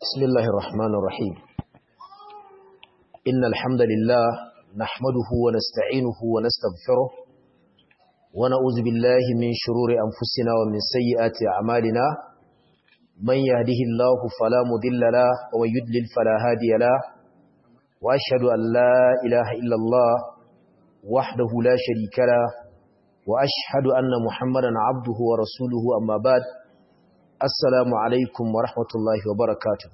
بسم الله الرحمن الرحيم إن الحمد لله نحمده ونستعينه ونستغفره ونعوذ بالله من شرور أنفسنا ومن سيئات أعمالنا من يهده الله فلا مضل له ومن يضلل فلا هادي له وأشهد أن لا إله إلا الله وحده لا شريك له وأشهد أن محمدا عبده ورسوله أما بعد Assalamu alaikum wa rahmatullahi wa barakatuh.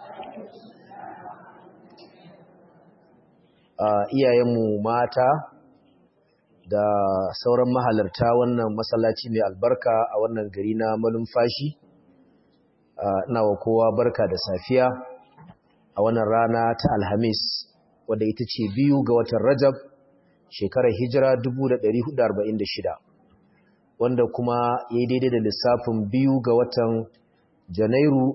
Iyayenmu mata da sauran mahalarta wannan masallaci mai albarka a wannan gari na malumfashi, ina wa kowa barka da safiya a wannan rana ta Alhamis, wadda ita ce biyu ga watan Rajab, shekarar hijira 1446. wanda kuma ya yi daidai da lissafin biyu ga watan janairu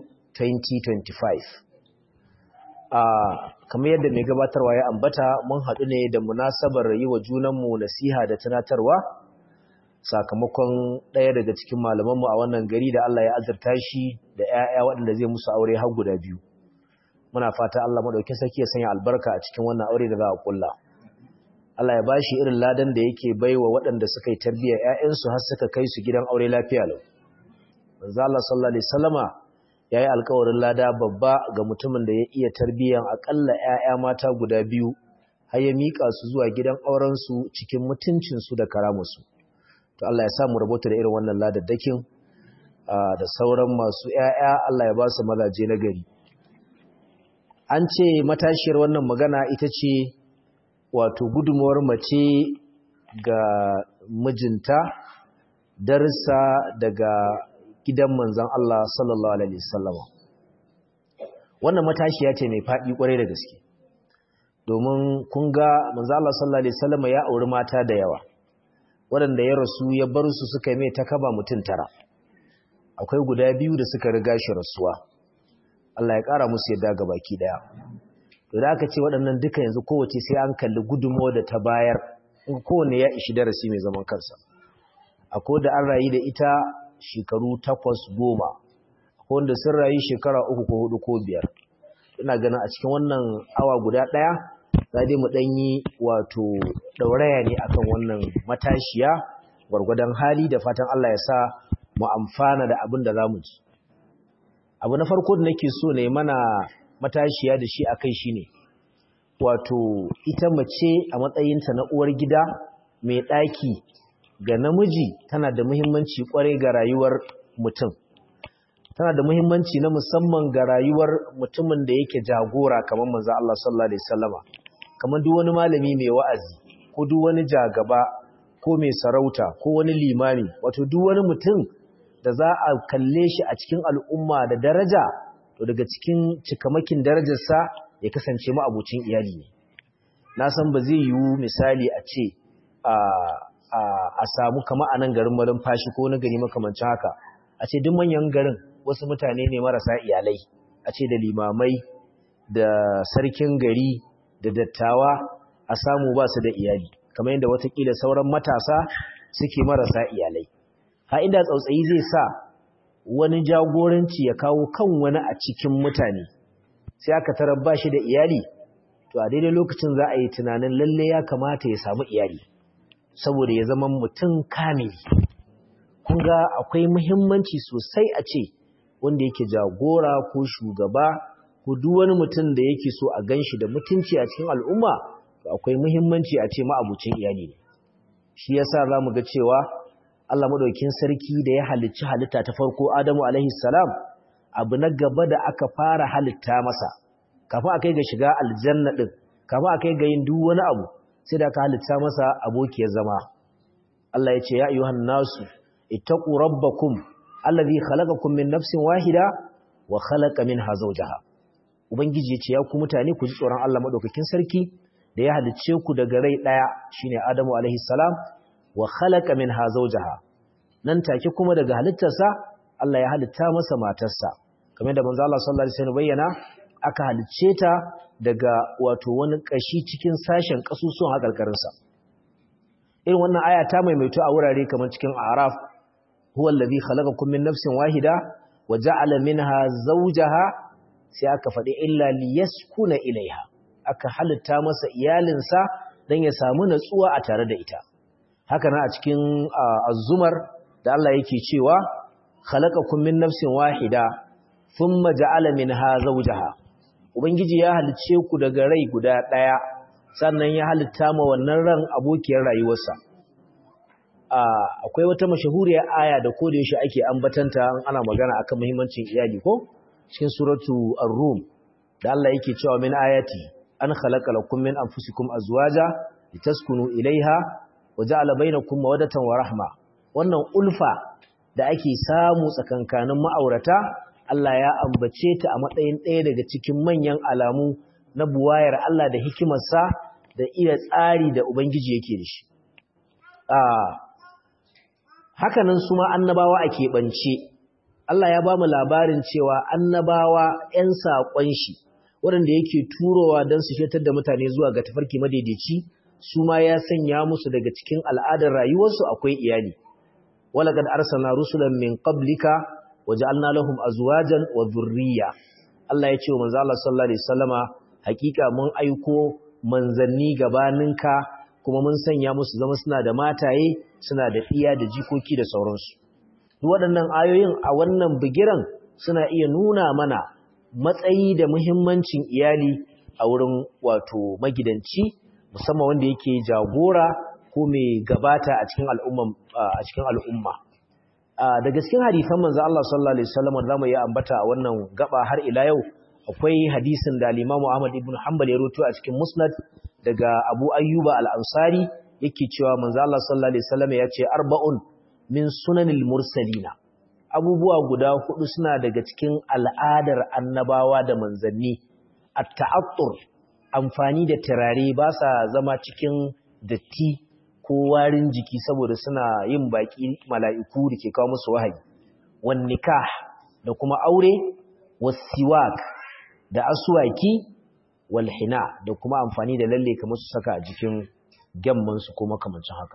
2025 a kamar yadda mai gabatarwa ya ambata mun haɗu ne da munasabar yi wa junanmu nasiha da tunatarwa sakamakon ɗaya daga cikin malamanmu a wannan gari da Allah ya azurta shi da 'ya'ya waɗanda zai musu aure har guda biyu muna fata Allah maɗauki saki ya sanya albarka a cikin wannan aure da za a ƙulla Allah ya bashi irin ladan da yake baiwa waɗanda suka yi tarbiyyar ƴaƴansu har suka kai su gidan aure lafiya lau. Manzo Allah sallallahu alaihi wasallama yayi alƙawarin lada babba ga mutumin da ya iya tarbiyyar akalla ƴaƴa mata guda biyu har ya mika su zuwa gidan auren su cikin mutuncin su da karamusu. To Allah ya sa mu rabota da irin wannan ladaddakin da sauran masu ƴaƴa Allah ya ba su mazaje na gari. An ce matashiyar wannan magana ita ce wato gudunmuwar mace ga mijinta darsa daga gidan manzan Allah sallallahu alaihi wasallam wannan matashiya ce mai faɗi kwarai da gaske domin kun ga manzan Allah sallallahu alaihi wasallam ya auri mata da yawa waɗanda ya rasu ya bar su suka mai ta kaba mutum tara akwai guda biyu da suka riga shi rasuwa Allah ya ƙara musu yadda ga baki ɗaya da aka ce waɗannan duka yanzu kowace sai an kalli gudunmo da ta bayar kowane ya ishi darasi mai zaman kansa akwai da an rayu da ita shekaru takwas goma akwai wanda sun rayu shekara uku ko hudu ko biyar ina ganin a cikin wannan awa guda ɗaya za dai mu ɗan yi wato ɗauraya ne akan wannan matashiya gwargwadon hali da fatan Allah ya sa mu amfana da abin da za mu ji abu na farko da nake so ne mana matashiya da shi akai shine wato ita mace a matsayinta na uwar gida mai ɗaki ga namiji tana da muhimmanci kwarai ga rayuwar mutum tana da muhimmanci na musamman ga rayuwar mutumin da yake jagora kamar manzo Allah sallallahu alaihi wasallama kamar duk wani malami mai wa'azi ko duk wani jagaba ko mai sarauta ko wani limami wato duk wani mutum da za a kalle shi a cikin al'umma da daraja to daga cikin cikamakin darajarsa ya kasance ma'abucin iyali ne na san ba zai yiwu misali a ce a samu kama a nan garin marin fashi ko na gari makamancin haka a ce duk manyan garin wasu mutane ne marasa iyalai a ce da limamai da sarkin gari da dattawa a samu ba su da iyali kamar yadda watakila sauran matasa suke marasa iyalai ha inda tsautsayi zai sa wani jagoranci ya kawo kan wani a cikin mutane sai aka tarar ba shi da iyali to a daidai lokacin za a yi tunanin lalle ya kamata ya samu iyali saboda ya zama mutum kamili kun ga akwai muhimmanci sosai a ce wanda yake jagora ko shugaba ko duk wani mutum da yake so a ganshi da mutunci a cikin al'umma to akwai muhimmanci a ce ma'abucin iyali ne shi yasa zamu ga cewa Allah madaukin sarki da ya halicci halitta ta farko Adamu alaihi salam abu na gaba da aka fara halitta masa kafin akai ga shiga aljanna din kafin akai ga yin duk wani abu sai da aka halitta masa abokiyar zama Allah ya ce ya ayyuhan nasu ittaqu rabbakum allazi khalaqakum min nafsin wahida wa khalaqa minha zawjaha ubangiji ya ce ya ku mutane ku ji tsoron Allah madaukakin sarki da ya halicce ku daga rai daya shine Adamu alaihi salam wa khalaqa minha zawjaha nan take kuma daga halittarsa Allah ya halitta masa matarsa kamar da manzo Allah sallallahu alaihi wasallam bayyana aka halicce ta daga wato wani kashi cikin sashen kasusuwan hakarkarin sa irin wannan aya ta maimaito a wurare kamar cikin Araf huwa allazi khalaqakum min nafsin wahida wa ja'ala minha zawjaha sai aka faɗi illa liyaskuna ilaiha aka halitta masa iyalinsa don ya samu natsuwa a tare da ita haka na a cikin azumar da Allah yake cewa khalaqakum min nafsin wahida thumma ja'ala minha zawjaha ubangiji ya halice ku daga rai guda daya sannan ya halitta ma wannan ran abokiyar rayuwarsa akwai wata mashahuriyar aya da ko da yaushe ake ambatanta ana magana akan muhimmancin iyali ko cikin suratu ar-rum da Allah yake cewa min ayati an khalaqa lakum min anfusikum azwaja litaskunu ilaiha wa ja'ala bainakum mawaddatan wa rahma wannan ulfa da ake samu tsakankanin ma'aurata Allah ya ambace ta a matsayin ɗaya daga cikin manyan alamu na buwayar Allah da hikimarsa da iya tsari da Ubangiji yake da shi. Hakanan su ma annabawa a keɓance, Allah ya ba mu labarin cewa annabawa ‘yan saƙon shi, waɗanda yake turowa don su shetar da mutane zuwa ga tafarki madaidaici, su ma ya sanya musu daga cikin al'adar rayuwarsu akwai iyali. Walakad arsana rusulan min qablika waja'alna lahum azwajan wa dhurriyya Allah ya ce wa manzo Allah sallallahu alaihi wasallama hakika mun aiko manzanni gabaninka kuma mun sanya musu zama suna da mataye suna da iya da jikoki da sauransu duk waɗannan ayoyin a wannan bigiran suna iya nuna mana matsayi da muhimmancin iyali a wurin wato magidanci musamman wanda yake jagora ko mai gabata a cikin al'umma a cikin al'umma daga cikin hadisan manzo Allah sallallahu alaihi wasallam da zamu yi ambata a wannan gaba har ila yau akwai hadisin da al-Imam Ahmad ibn Hanbal ya rawaito a cikin Musnad daga Abu Ayyuba al-Ansari yake cewa manzo Allah sallallahu alaihi wasallam ya ce arba'un min sunanil mursalina abubuwa guda hudu suna daga cikin al'adar annabawa da manzanni at-ta'attur amfani da turare ba sa zama cikin datti ko warin jiki saboda suna yin baki mala'iku da ke kawo musu wahayi wan nikah da kuma aure wasiwak da aswaki wal hina da kuma amfani da lalle kamar su saka a jikin gemman su ko makamancin haka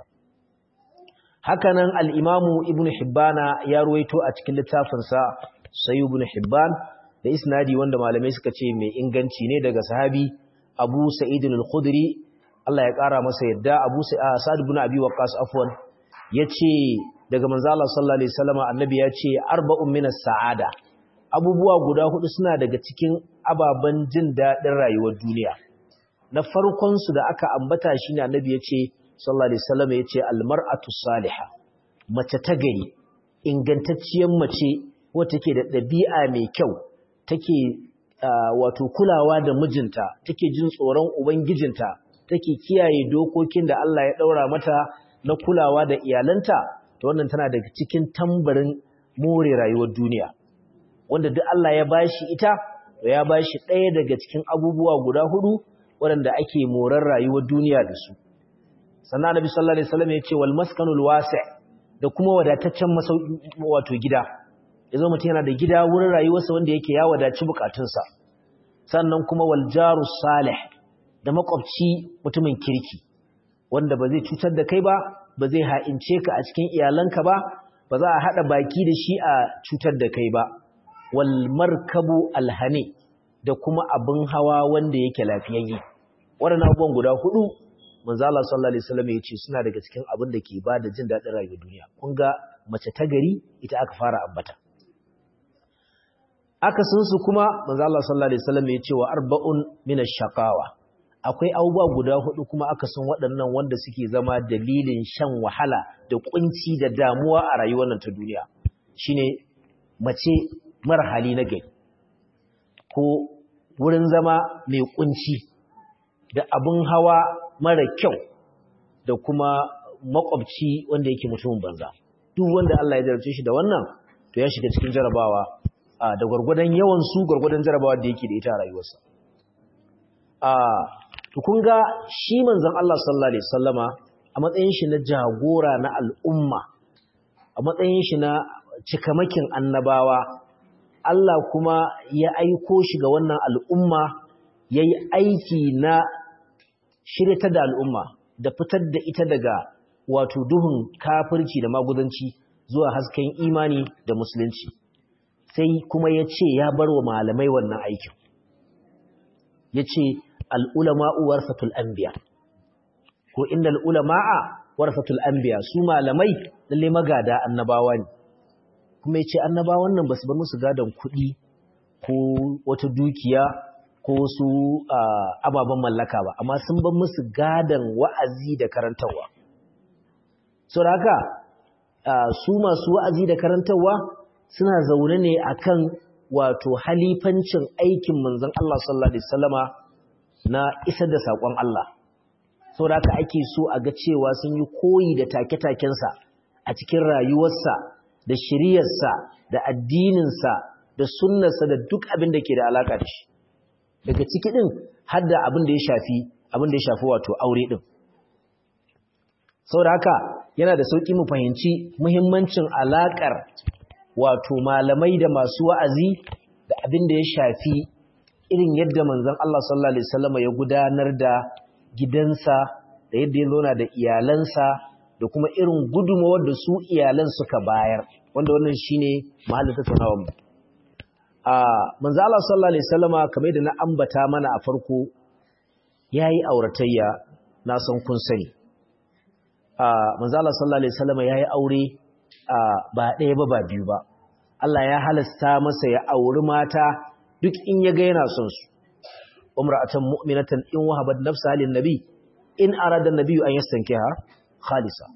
hakanan al-imamu ibnu hibbana ya ruwaito a cikin littafin sa sayyid ibn hibban da isnadi wanda malamai suka ce mai inganci ne daga sahabi abu sa'id al-khudri Allah ya ƙara masa yadda Abu Sa'ad ibn Abi Waqqas afwan yace daga manzo Allah sallallahu alaihi wasallam annabi yace arba'un minas sa'ada abubuwa guda hudu suna daga cikin ababan jin dadin rayuwar duniya na farkon su da aka ambata shine annabi yace sallallahu alaihi wasallam yace almar'atu salihah mace ta gari ingantacciyar mace wacce take da dabi'a mai kyau take wato kulawa da mijinta take jin tsoron ubangijinta take kiyaye dokokin da Allah ya daura mata na kulawa da iyalanta to wannan tana daga cikin tambarin more rayuwar duniya wanda duk Allah ya bashi ita to ya bashi ɗaya daga cikin abubuwa guda hudu waɗanda ake morar rayuwar duniya da su sannan Annabi sallallahu alaihi wasallam ya ce wal maskanul wasi' da kuma wadataccen masauki wato gida yazo mutum yana da gida wurin rayuwarsa wanda yake ya wadaci bukatunsa sannan kuma wal jarus salih da makwabci mutumin kirki wanda ba zai cutar da kai ba ba zai ha'ince ka a cikin iyalanka ba ba za a haɗa baki da shi a cutar da kai ba wal markabu alhane da kuma abin hawa wanda yake lafiyayye waɗannan abubuwan guda hudu manzo Allah sallallahu alaihi wasallam ya ce suna daga cikin abin da ke bada jin daɗin rayuwar duniya kun ga mace ta gari ita aka fara ambata akasinsu kuma manzo Allah sallallahu alaihi wasallam ya ce wa arba'un min ash-shaqawa akwai abubuwa guda hudu kuma aka san waɗannan wanda suke zama dalilin shan wahala da kunci da damuwa a rayuwar nan ta duniya shine mace mara hali na gari ko wurin zama mai kunci da abin hawa mara kyau da kuma makwabci wanda yake mutumin banza duk wanda Allah ya jarabce shi da wannan to ya shiga cikin jarabawa da gwargwadon yawan su gwargwadon jarabawa da yake da ita a rayuwarsa to kun ga shi manzon Allah sallallahu alaihi wasallama a matsayin shi na jagora na al'umma a matsayin shi na cikamakin annabawa Allah kuma ya aiko shi ga wannan al'umma yayi aiki na shirita da al'umma da fitar da ita daga wato duhun kafirci da magudanci zuwa hasken imani da musulunci sai kuma ya ce ya bar wa malamai wannan aikin ya ce al'ulama'u warfatul anbiya ko inda al'ulama'a warfatul anbiya su malamai lalle magada annabawa ne kuma ya ce annabawan nan ba su bar musu gadon kuɗi ko wata dukiya ko wasu ababen mallaka ba amma sun bar musu gadon wa'azi da karantarwa so da haka su masu wa'azi da karantarwa suna zaune ne akan wato halifancin aikin manzon Allah sallallahu alaihi wasallama na isar da sakon Allah saboda haka ake so a ga cewa sun yi koyi da take-takensa a cikin rayuwarsa da shiriyarsa da addininsa da sunnarsa da duk abin da ke da alaka da shi daga ciki din har da abin da ya shafi abin da ya shafi wato aure din saboda haka yana da sauki mu fahimci muhimmancin alakar wato malamai da masu wa'azi da abin da ya shafi irin yadda manzon Allah sallallahu alaihi wasallam ya gudanar da gidansa da yadda ya zauna da iyalansa da kuma irin gudunmawar da su iyalan suka bayar wanda wannan shine mahallin tattaunawar mu a manzo Allah sallallahu alaihi wasallama kamar da na ambata mana a farko yayi auratayya na san kun sani a manzo Allah sallallahu alaihi wasallama yayi aure ba ɗaya ba ba biyu ba Allah ya halasta masa ya auri mata duk in ya ga yana son su umra'atan mu'minatan in wahabat nafsaha lin nabi in arada an-nabi an yastankiha khalisa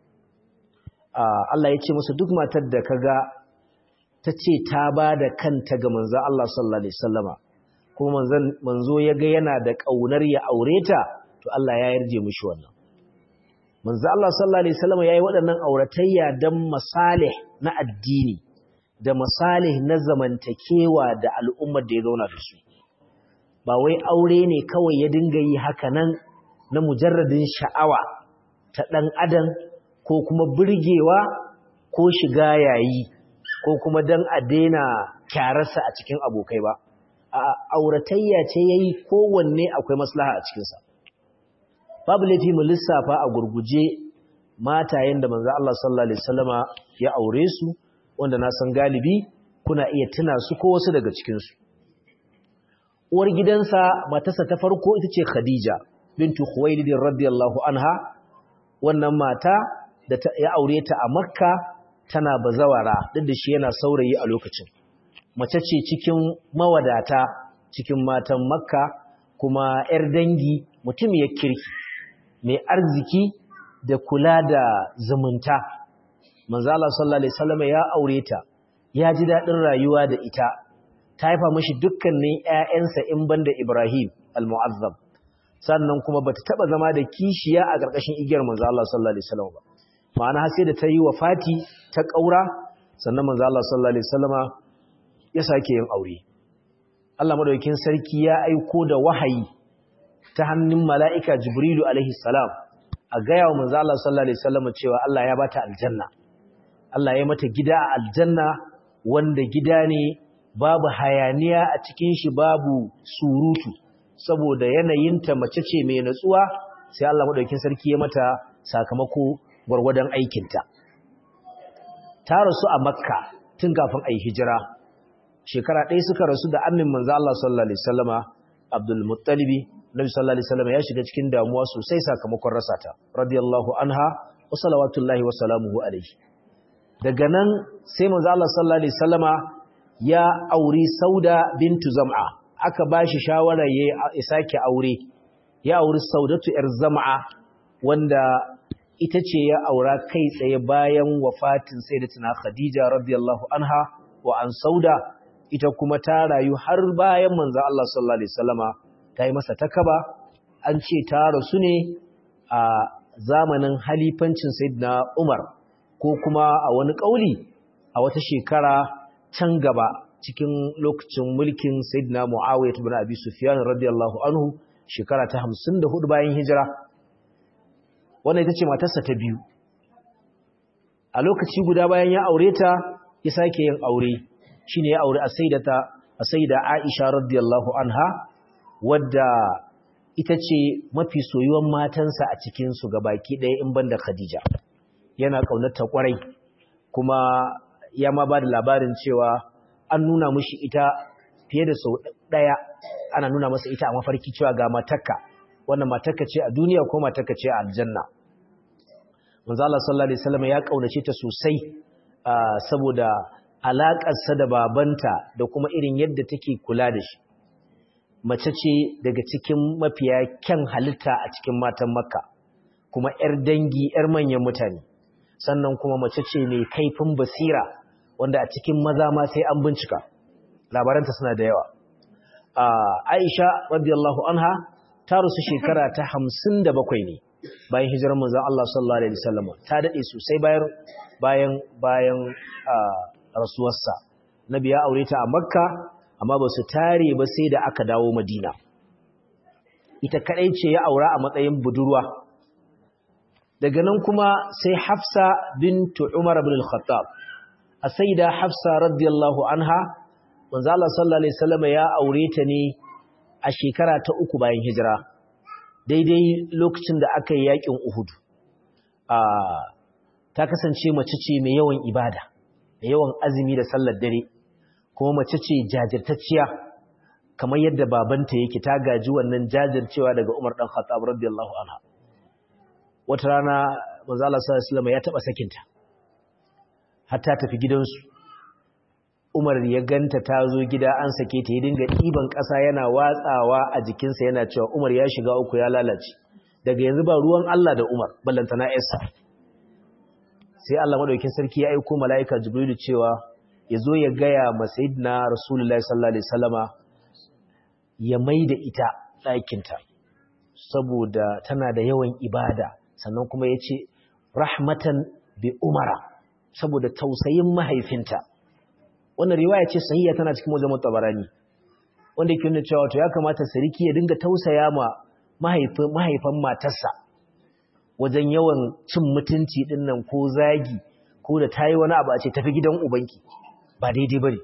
Allah ya ce masa duk matar da kaga ta ce ta ba da kanta ga manzo Allah sallallahu alaihi wasallama kuma manzon manzo ya ga yana da kaunar ya aure ta to Allah ya yarje mishi wannan manzo Allah sallallahu alaihi wasallama yayi waɗannan auratayya dan masalih na addini da masalih na zamantakewa da al'ummar da ya zauna da su ba wai aure ne kawai ya dinga yi haka nan na mujarradin sha'awa ta ɗan adam ko kuma burgewa ko shiga yayi ko kuma don a daina kyararsa a cikin abokai ba a auratayya ce ya yi kowanne akwai maslaha a cikinsa babu laifi mu lissafa a gurguje matayen da manzo Allah sallallahu alaihi wasallama ya aure su wanda na san galibi kuna iya tuna su ko wasu daga cikinsu uwar gidansa matarsa ta farko ita ce Khadija bintu Khuwailid radiyallahu anha wannan mata da ya aure ta a Makka tana bazawara duk da shi yana saurayi a lokacin mace ce cikin mawadata cikin matan Makka kuma yar dangi mutum ya kirki mai arziki da kula da zumunta manzo Allah sallallahu alaihi wasallam ya aure ta ya ji dadin rayuwa da ita ta haifa mashi dukkanin ƴaƴansa in banda Ibrahim al-Mu'azzam sannan kuma bata taba zama da kishiya a ƙarƙashin igiyar manzo Allah sallallahu alaihi wasallam ba ma'ana har sai da ta yi wafati ta ƙaura sannan manzo Allah sallallahu alaihi wasallama ya sake yin aure Allah madaukakin sarki ya aiko da wahayi ta hannun mala'ika Jibrilu alaihi salam a gaya wa manzo Allah sallallahu alaihi wasallama cewa Allah ya bata aljanna Allah ya mata gida a aljanna wanda gida ne babu hayaniya a cikin shi babu surutu saboda yanayinta mace ce mai natsuwa sai Allah madaukakin sarki ya mata sakamako gwargwadon aikinta ta rasu a makka tun kafin a yi hijira shekara ɗaya suka rasu da amin manzo Allah sallallahu alaihi wasallama Abdul Muttalibi Nabi sallallahu alaihi wasallama ya shiga cikin damuwa sosai sakamakon rasa ta radiyallahu anha wa salawatullahi wa salamuhu alaihi daga nan sai manzo Allah sallallahu alaihi wasallama ya auri Sauda bintu Zam'a aka bashi shawara ya sake aure ya auri Saudatu yar Zam'a wanda ita ce ya aura kai tsaye bayan wafatin Sayyidatina Khadija radiyallahu anha wa an Sauda ita kuma ta rayu har bayan manzo Allah sallallahu alaihi wasallama ta yi masa takaba an ce ta rasu ne a zamanin halifancin Sayyidina Umar ko kuma a wani kauli a wata shekara can gaba cikin lokacin mulkin Sayyidina Muawiya ibn Abi Sufyan radiyallahu anhu shekara ta 54 bayan hijira wannan ita ce matarsa ta biyu a lokaci guda bayan ya aure ta ya sake yin aure shine ya aure as-sayyidata as-sayyida Aisha radiyallahu anha wadda ita ce mafi soyuwan matansa a cikin su gabaki ɗaya in banda Khadija yana kaunarta kwarai kuma ya ma ba da labarin cewa an nuna mishi ita fiye da sau daya ana nuna masa ita a mafarki cewa ga matakka wannan matakka ce a duniya ko matakka ce a aljanna manzo Allah sallallahu alaihi wasallam ya kaunace ta sosai saboda alaƙarsa da babanta da kuma irin yadda take kula da shi mace ce daga cikin mafiya kyan halitta a cikin matan makka kuma 'yar dangi 'yar manyan mutane sannan kuma mace ce mai kaifin basira wanda a cikin maza ma sai an bincika labaranta suna da yawa aisha radiyallahu anha ta rusu shekara ta hamsin da bakwai ne bayan hijirar manzon Allah sallallahu alaihi wasallam ta dade sosai bayan bayan bayan rasuwarsa nabi ya aure ta a makka amma ba su tare ba sai da aka dawo madina ita kadai ce ya aura a matsayin budurwa daga nan kuma sai hafsa bintu umar ibn al-khattab a saida hafsa radiyallahu anha manzo Allah sallallahu alaihi wasallam ya aure ta ne a shekara ta uku bayan hijira daidai lokacin da aka yi yakin Uhud ta kasance mace ce mai yawan ibada da yawan azumi da sallar dare kuma mace ce jajirtacciya kamar yadda babanta yake ta gaji wannan jajircewa daga Umar dan Khattab radiyallahu anha wata rana manzo Allah sallallahu alaihi wasallam ya taba sakinta har ta tafi gidansu Umar ya ganta ta zo gida an sake ta ya dinga ɗiban ƙasa yana watsawa a jikinsa yana cewa Umar ya shiga uku ya lalace daga yanzu ba ruwan Allah da Umar ballanta na Esa sai Allah madaukakin sarki ya aika mala'ika Jibrilu cewa ya zo ya gaya ma Sayyidina Rasulullahi sallallahu alaihi wasallama ya maida ita ɗakinta saboda tana da yawan ibada sannan kuma ya ce rahmatan bi Umara saboda tausayin mahaifinta wannan riwaya ce sahiha tana cikin wajen tabarani wanda yake nuna cewa to ya kamata sarki ya dinga tausaya ma mahaifin mahaifan matarsa wajen yawan cin mutunci din nan ko zagi ko da tayi wani abu a ce tafi gidan ubanki ba daidai bane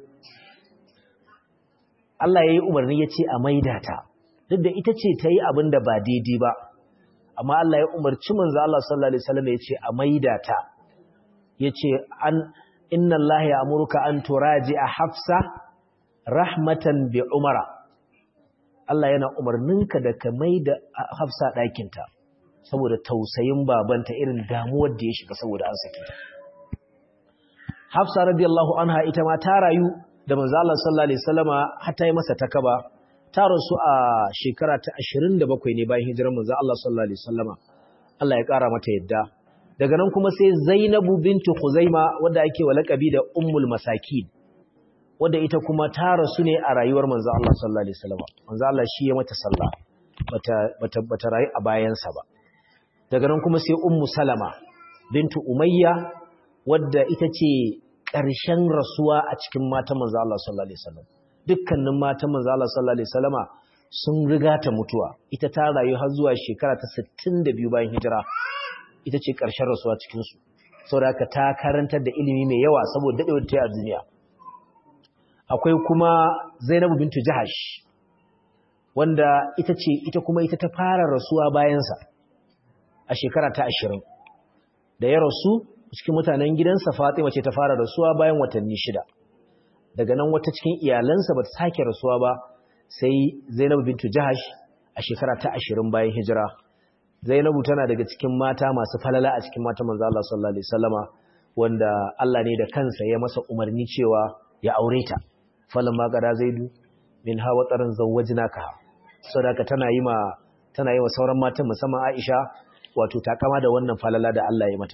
Allah yayi umarni ya ce a maida ta duk da ita ce ta yi abin da ba daidai ba amma Allah ya umarci manzo Allah sallallahu alaihi wasallam ya ce a maida ta yace an inna Allah ya amurka an turaji a hafsa rahmatan bi umara Allah yana umarninka da ka mai da hafsa ɗakinta saboda tausayin babanta irin damuwar da ya shiga saboda an saki ta hafsa radiyallahu anha ita ma ta rayu da manzo Allah sallallahu alaihi wasallama har ta yi masa takaba ta rasu a shekara ta 27 ne bayan hijirar manzo Allah sallallahu alaihi wasallama Allah ya kara mata yadda daga nan kuma sai Zainabu bintu Khuzaima wadda ake wa laqabi da Ummul Masakin wadda ita kuma ta rasu ne a rayuwar manzo Allah sallallahu alaihi wasallam manzo Allah shi ya mata sallah bata bata bata rayu a bayansa ba daga nan kuma sai Ummu Salama bintu Umayya wadda ita ce ƙarshen rasuwa a cikin matan manzo Allah sallallahu alaihi wasallam dukkanin matan manzo Allah sallallahu alaihi wasallama sun riga ta mutuwa ita ta rayu har zuwa shekara ta 62 bayan hijira ita ce ƙarshen rasuwa cikinsu saboda ta karantar da ilimi mai yawa saboda daɗewar ta a duniya akwai kuma zainabu bintu jahash wanda ita ce ita kuma ita ta fara rasuwa bayansa a shekara ta ashirin da ya rasu cikin mutanen gidansa fatima ce ta fara rasuwa bayan watanni shida daga nan wata cikin iyalansa ba ta sake rasuwa ba sai zainabu bintu jahash a shekara ta ashirin bayan hijira Zainabu tana daga cikin mata masu falala a cikin mata manzo Allah sallallahu alaihi wasallama wanda Allah ne da kansa ya masa umarni cewa ya aure ta falan ma qada zaidu min hawa taran zawwajnaka sadaka tana yi ma tana yi wa sauran matan musamman Aisha wato ta kama da wannan falala da Allah ya mata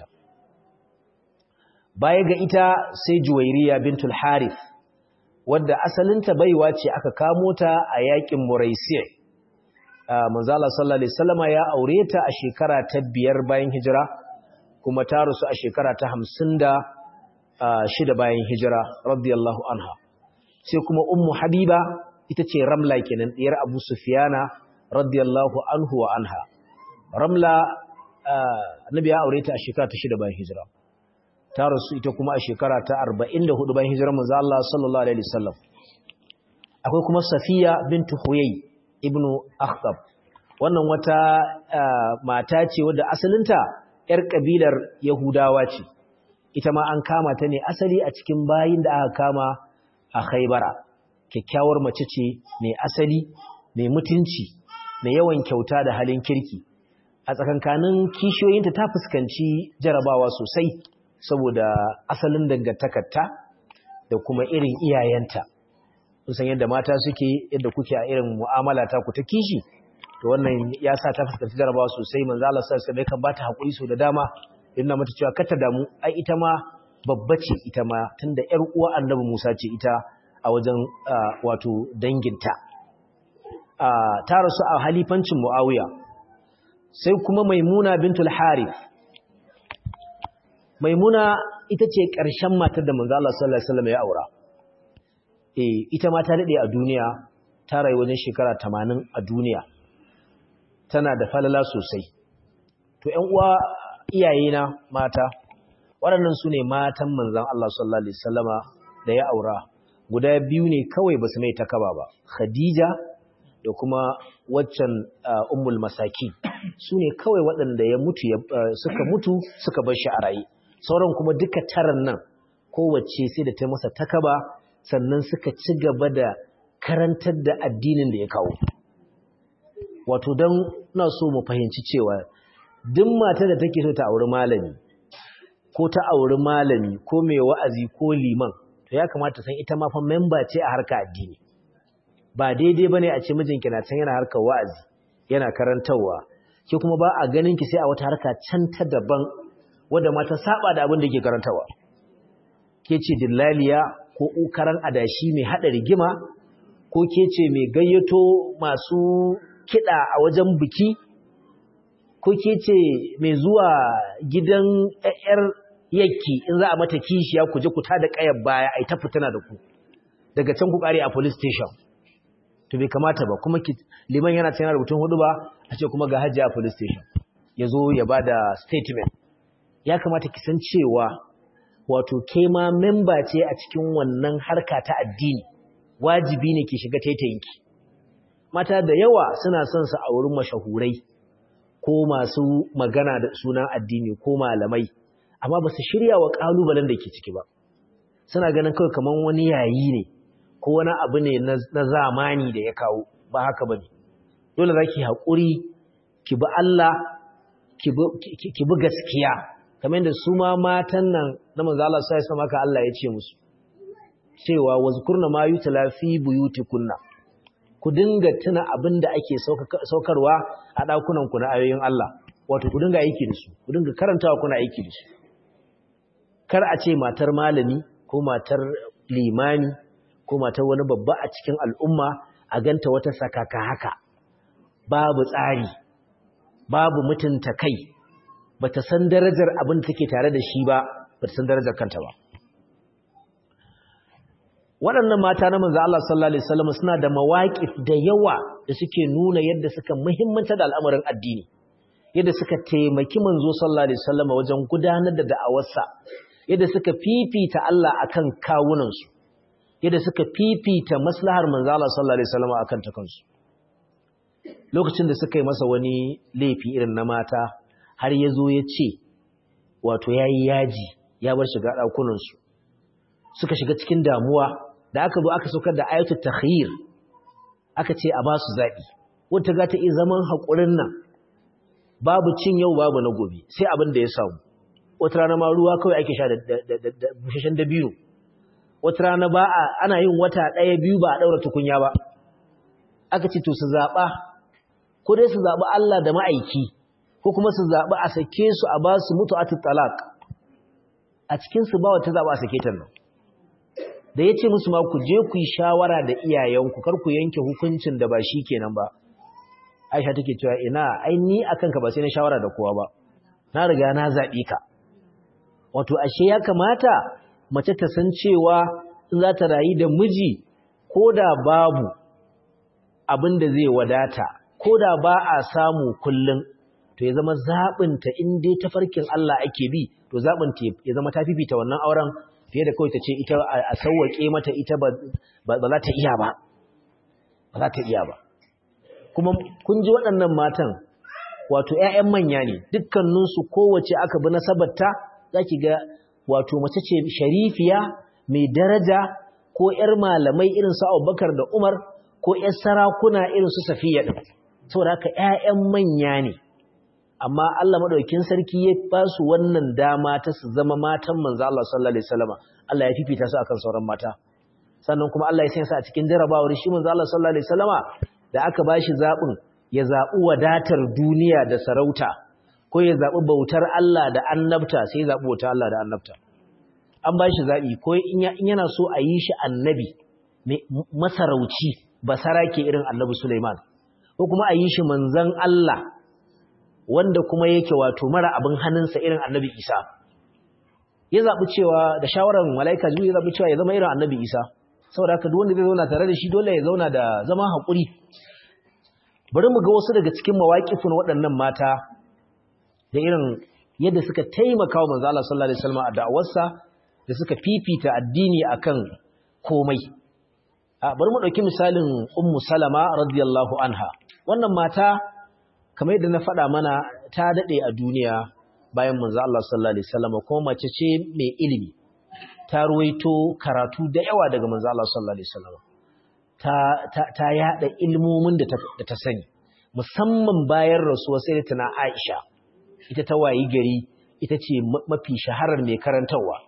baya ga ita sai Juwairiya bintul Harith wadda asalinta baiwa ce aka kamo ta a yakin Muraisi' manzala sallallahu alaihi wasallama ya aure ta a shekara ta biyar bayan hijira kuma ta rusu a shekara ta hamsin da shida bayan hijira radiyallahu anha sai kuma ummu habiba ita ce ramla kenan ɗiyar abu sufiyana radiyallahu anhu wa anha ramla annabi ya aure ta a shekara ta shida bayan hijira ta rusu ita kuma a shekara ta arba'in da hudu bayan hijirar manzo Allah sallallahu alaihi wasallam akwai kuma safiya bintu huyay ibnu akhtab wannan wata mata ce wadda asalinta yar kabilar yahudawa ce ita ma an kama ta ne asali a cikin bayin da aka kama a Khaibara kyakkyawar mace ce mai asali mai mutunci mai yawan kyauta da halin kirki a tsakankanin kishiyoyinta ta fuskanci jarabawa sosai saboda asalin dangantakarta da kuma irin iyayenta san yadda mata suke yadda kuke a irin mu'amala ta ku ta kishi to wannan ya sa ta fuskanci jarabawa sosai manzo Allah sallallahu alaihi wasallam kan bata hakuri so da dama yana mata cewa kar ta damu ai ita ma babba ce ita ma tunda ƴar uwa Annabi Musa ce ita a wajen wato danginta ta rasu a halifancin Muawiya sai kuma Maimuna bintul Harith Maimuna ita ce ƙarshen matar da manzo Allah sallallahu alaihi wasallam ya aura eh ita ma ta dade a duniya ta rayu wajen shekara 80 a duniya tana da falala sosai to ƴan uwa iyayena mata waɗannan su ne matan manzon Allah sallallahu alaihi wasallama da ya aura guda biyu ne kawai basu mai takaba ba Khadija da kuma waccan ummul masaki su ne kawai waɗanda ya mutu suka mutu suka bar shi a raye sauran kuma duka taran nan kowace sai da ta masa takaba sannan suka ci gaba da karantar da addinin da ya kawo wato don na so mu fahimci cewa duk mata da take so ta auri malami ko ta auri malami ko mai wa'azi ko liman to ya kamata san ita ma fa memba ce a harka addini ba daidai bane a ce mijinki na can yana harkar wa'azi yana karantarwa ke kuma ba a ganin ki sai a wata harka can ta daban wanda mata saba da abin da ke karantarwa ke ce dillaliya ko ukaran adashi mai hada rigima ko ke ce mai gayyato masu kiɗa a wajen biki ko ke ce mai zuwa gidan ƴaƴar yakki in za a mata kishiya ku je ku tada ƙayar baya ai ta fitina da ku daga can ku kare a police station to bai kamata ba kuma liman yana cikin rubutun hudu ba a ce kuma ga hajji a police station ya zo ya ba da statement ya kamata ki san cewa wato ke ma memba ce a cikin wannan harka ta addini wajibi ne ki shiga taitayinki mata da yawa suna son su a wurin mashahurai ko masu magana da sunan addini ko malamai amma ba su shirya wa ƙalubalen da ke ciki ba suna ganin kawai kamar wani yayi ne ko wani abu ne na zamani da ya kawo ba haka ba ne dole za ki haƙuri ki bi Allah ki bi gaskiya kamar da su ma matan nan na manzo Allah sai sama ka Allah ya ce musu cewa wazkurna ma yutla fi buyutikunna ku dinga tuna abin da ake saukarwa a ɗakunan ku na ayoyin Allah wato ku dinga aiki da su ku dinga karantawa kuna aiki da su kar a ce matar malami ko matar limani ko matar wani babba a cikin al'umma a ganta wata sakaka haka babu tsari babu mutunta kai bata san darajar abin da take tare da shi ba bata san darajar kanta ba waɗannan mata na manzo Allah sallallahu alaihi wasallam suna da mawaqif da yawa da suke nuna yadda suka muhimmanta da al'amarin addini yadda suka taimaki manzo sallallahu alaihi wasallam wajen gudanar da da'awarsa yadda suka fifita Allah akan kawunansu yadda suka fifita maslahar manzo Allah sallallahu alaihi wasallam akan ta kansu lokacin da suka yi masa wani laifi irin na mata har yazo ya ce wato yayi yaji ya bar shiga dakunan su suka shiga cikin damuwa da aka zo aka saukar da ayatul takhyir aka ce a ba su zabi wanda ga ta yi zaman hakurin nan babu cin yau babu na gobe sai abin da ya samu wata rana ma ruwa kawai ake sha da bushashen dabino wata rana ba a ana yin wata ɗaya biyu ba a ɗaura tukunya ba aka ce to su zaɓa ko dai su zaɓi Allah da ma'aiki ko kuma su zaɓi a sake su a ba su mutu atu talak a cikinsu ba wata zaɓa a sake ta nan da ya ce musu ma ku je ku yi shawara da iyayenku kar ku yanke hukuncin da ba shi kenan ba aisha take cewa ina ai ni akan ka ba sai na shawara da kowa ba na riga na zaɓi ka wato ashe ya kamata mace ta san cewa in za ta rayu da miji ko da babu abin da zai wadata ko da ba a samu kullum to ya zama zaɓinta in dai tafarkin Allah ake bi to zaɓinta ya zama ta fifita wannan auren fiye da kawai ta ce ita a sauwaƙe mata ita ba za ta iya ba ba za ta iya ba kuma kun ji waɗannan matan wato ‘ya'yan manya ne dukkaninsu kowace aka bi nasabarta za ki ga wato mace ce sharifiya mai daraja ko ‘yar malamai irin su abubakar da umar ko ‘yar sarakuna irin su safiya ɗin saboda haka ‘ya'yan manya ne amma Allah maɗaukin sarki ya ba su wannan dama ta su zama matan manzo Allah sallallahu alaihi wasallam Allah ya fifita su akan sauran mata sannan kuma Allah ya sanya su a cikin jarabawar shi manzo Allah sallallahu alaihi wasallama da aka bashi zaɓin ya zaɓi wadatar duniya da sarauta ko ya zaɓi bautar Allah da annabta sai ya zaɓi bautar Allah da annabta an ba shi zaɓi ko in yana so a yi shi annabi masarauci basara ke irin annabi Suleiman ko kuma a yi shi manzan Allah wanda kuma yake wato mara abin hannunsa irin annabi Isa ya zaɓi cewa da shawarar mala'ika jibril ya zaɓi cewa ya zama irin annabi Isa saboda haka duk wanda zai zauna tare da shi dole ya zauna da zama haƙuri bari mu ga wasu daga cikin mawaƙifin waɗannan mata da irin yadda suka taimaka wa manzo Allah sallallahu alaihi wasallam a da'awarsa da suka fifita addini akan komai a bari mu dauki misalin ummu salama radiyallahu anha wannan mata kamar yadda na faɗa mana ta dade a duniya bayan manzo Allah sallallahu alaihi wasallam kuma mace ce mai ilimi ta ruwaito karatu da yawa daga manzo Allah sallallahu alaihi wasallam ta yada ilmomin da ta sani musamman bayan rasuwa sai tana Aisha ita ta wayi gari ita ce mafi shaharar mai karantarwa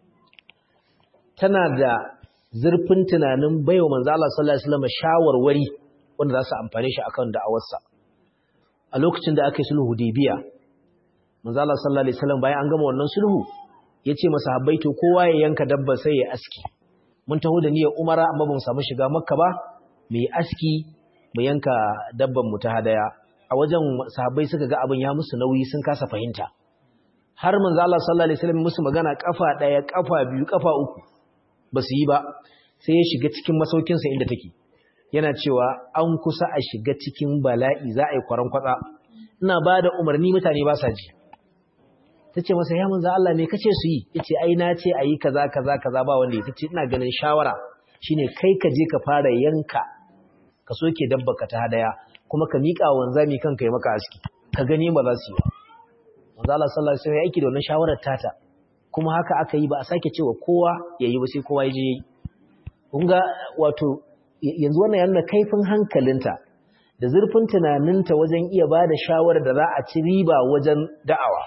tana da zurfin tunanin baiwa manzo Allah sallallahu alaihi wasallam shawarwari wanda za su amfane shi akan da'awarsa a lokacin da aka yi sulhu Hudaybiya manzo Allah sallallahu alaihi wasallam bayan an gama wannan sulhu yace masahabbai to kowa ya yanka dabba sai ya aski mun taho da niyyar umara amma ba mu samu shiga makka ba mu yi aski mu yanka dabban mu ta hadaya a wajen sahabbai suka ga abin ya musu nauyi sun kasa fahimta har manzo Allah sallallahu alaihi wasallam musu magana kafa daya kafa biyu kafa uku ba su yi ba sai ya shiga cikin masaukin sa inda take yana cewa an kusa a shiga cikin bala'i za a yi kwaran kwatsa ina bada umarni mutane ba sa ji tace masa ya manzo Allah me kace su yi yace ai na ce ayi kaza kaza kaza ba wanda ya tace ina ganin shawara shine kai ka je ka fara yanka ka soke dabba ka ta hadaya kuma ka mika wanzami kanka ya maka aski ka gani ba za su yi manzo Allah sallallahu alaihi wasallam ya aiki da wannan shawarar tata kuma haka aka yi ba a sake cewa kowa yayi ba sai kowa ya je yayi kun ga wato yanzu wannan yana kaifin hankalinta da zurfin tunaninta wajen iya ba da shawarar da za a ci riba wajen da'awa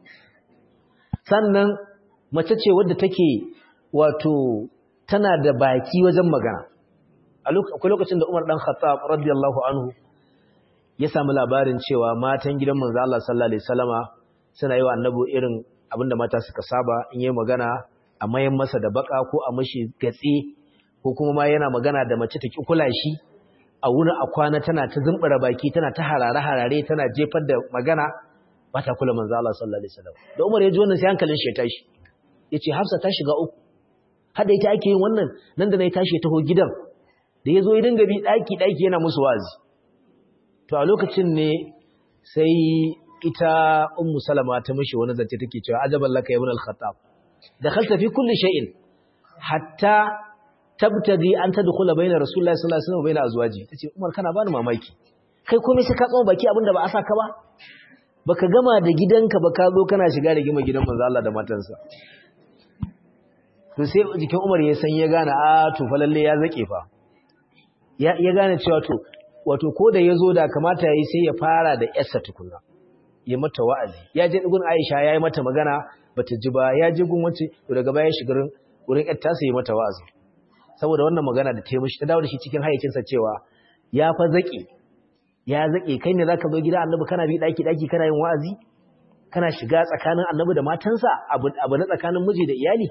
sannan mace ce wadda take wato tana da baki wajen magana akwai lokacin da Umar dan Khattab radiyallahu anhu ya samu labarin cewa matan gidan manzo Allah sallallahu alaihi wasallama suna yi wa annabi irin abinda mata suka saba in yi magana a mayan masa da baka ko a mashi gatse ko kuma ma yana magana da mace ta ki kula shi a wurin a kwana tana ta zumbura baki tana ta harare harare tana jefar da magana ba ta kula manzo Allah sallallahu alaihi wasallam da Umar ya ji wannan sai hankalin shi ya tashi yace Hafsa ta shiga uku hada ita ake yin wannan nan da nayi tashi taho gidan da yazo ya dinga bi daki daki yana musu wazi to a lokacin ne sai ita ummu salama ta mishi wani zance take cewa ajaban laka ibn al-khattab dakhalta fi kulli shay'in hatta tabtadi an tadkhula bayna rasulullahi sallallahu alaihi wasallam wa bayna azwaji tace Umar kana bani mamaki kai komai sai ka tsoma baki abinda ba a saka ba baka gama da gidanka ba ka zo kana shiga da gima gidan manzo Allah da matansa to sai jikin Umar ya san ya gane a to fa lalle ya zake fa ya ya gane cewa to wato ko da yazo da kamata yayi sai ya fara da yarsa tukunna ya mata wa'azi ya je gun Aisha yayi mata magana bata ji ba ya je gun wace to daga baya shigarin wurin yarta sai ya mata wa'azi saboda wannan magana da ta yi mishi ta dawo da shi cikin hayyacinsa cewa ya fa zake ya zake kai ne zaka zo gida annabi kana bi daki daki kana yin wa'azi kana shiga tsakanin annabi da matansa abu abu na tsakanin miji da iyali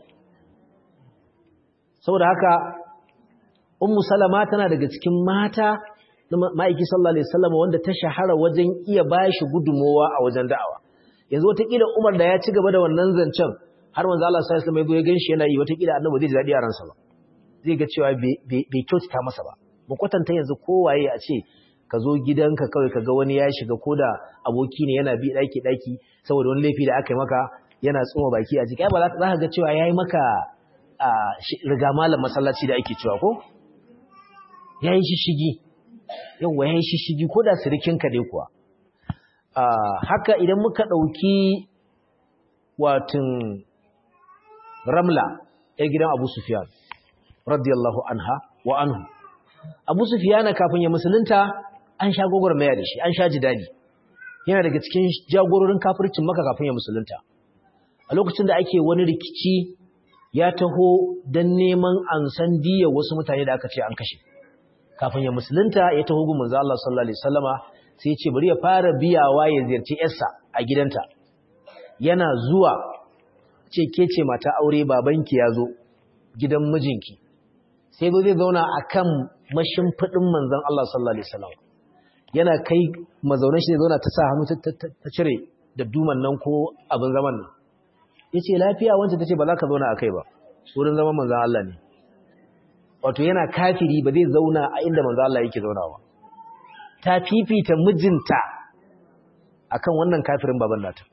saboda haka ummu salama tana daga cikin mata na ma'aiki sallallahu alaihi wasallam wanda ta shahara wajen iya bashi gudumowa a wajen da'awa yanzu wataƙila Umar da ya ci gaba da wannan zancen har manzo Allah sallallahu alaihi wasallam ya zo ya ganshi yana yi wataƙila annabi zai ji daɗi a ransa ba zai ga cewa bai kyautata masa ba mu kwatanta yanzu kowaye a ce ka zo gidanka kawai ka ga wani ya shiga ko da aboki ne yana bi ɗaki ɗaki saboda wani laifi da aka yi maka yana tsoma baki a jiki ba za ka ga cewa ya yi maka riga malam masallaci da ake cewa ko ya yi shishigi yawwa ya yi shishigi ko da sirikinka dai kuwa haka idan muka ɗauki watan ramla ya gidan abu sufiyan radiyallahu anha wa anhu Abu Sufyan kafin ya musulunta an sha gogormaya da shi an sha jidali yana daga cikin jagororin kafircin Makka kafin ya musulunta a lokacin da ake wani rikici ya taho dan neman an san diya wasu mutane da aka ce an kashe kafin ya musulunta ya taho gun manzo Allah sallallahu alaihi wasallama sai ya ce bari ya fara biyawa ya ziyarci yarsa a gidanta yana zuwa ce ke ce mata aure babanki ya zo gidan mijinki sai zo zai zauna a kan mashimfiɗin manzan Allah sallallahu Alaihi wasallam yana kai mazaunin shi zai zauna ta sa hannu ta cire da duman nan ko abin zaman nan ya ce lafiya wancan ta ce ba za ka zauna a kai ba wurin zaman manzan Allah ne wato yana kafiri ba zai zauna a inda manzan Allah yake zaunawa ta fifita mijinta akan wannan kafirin baban nata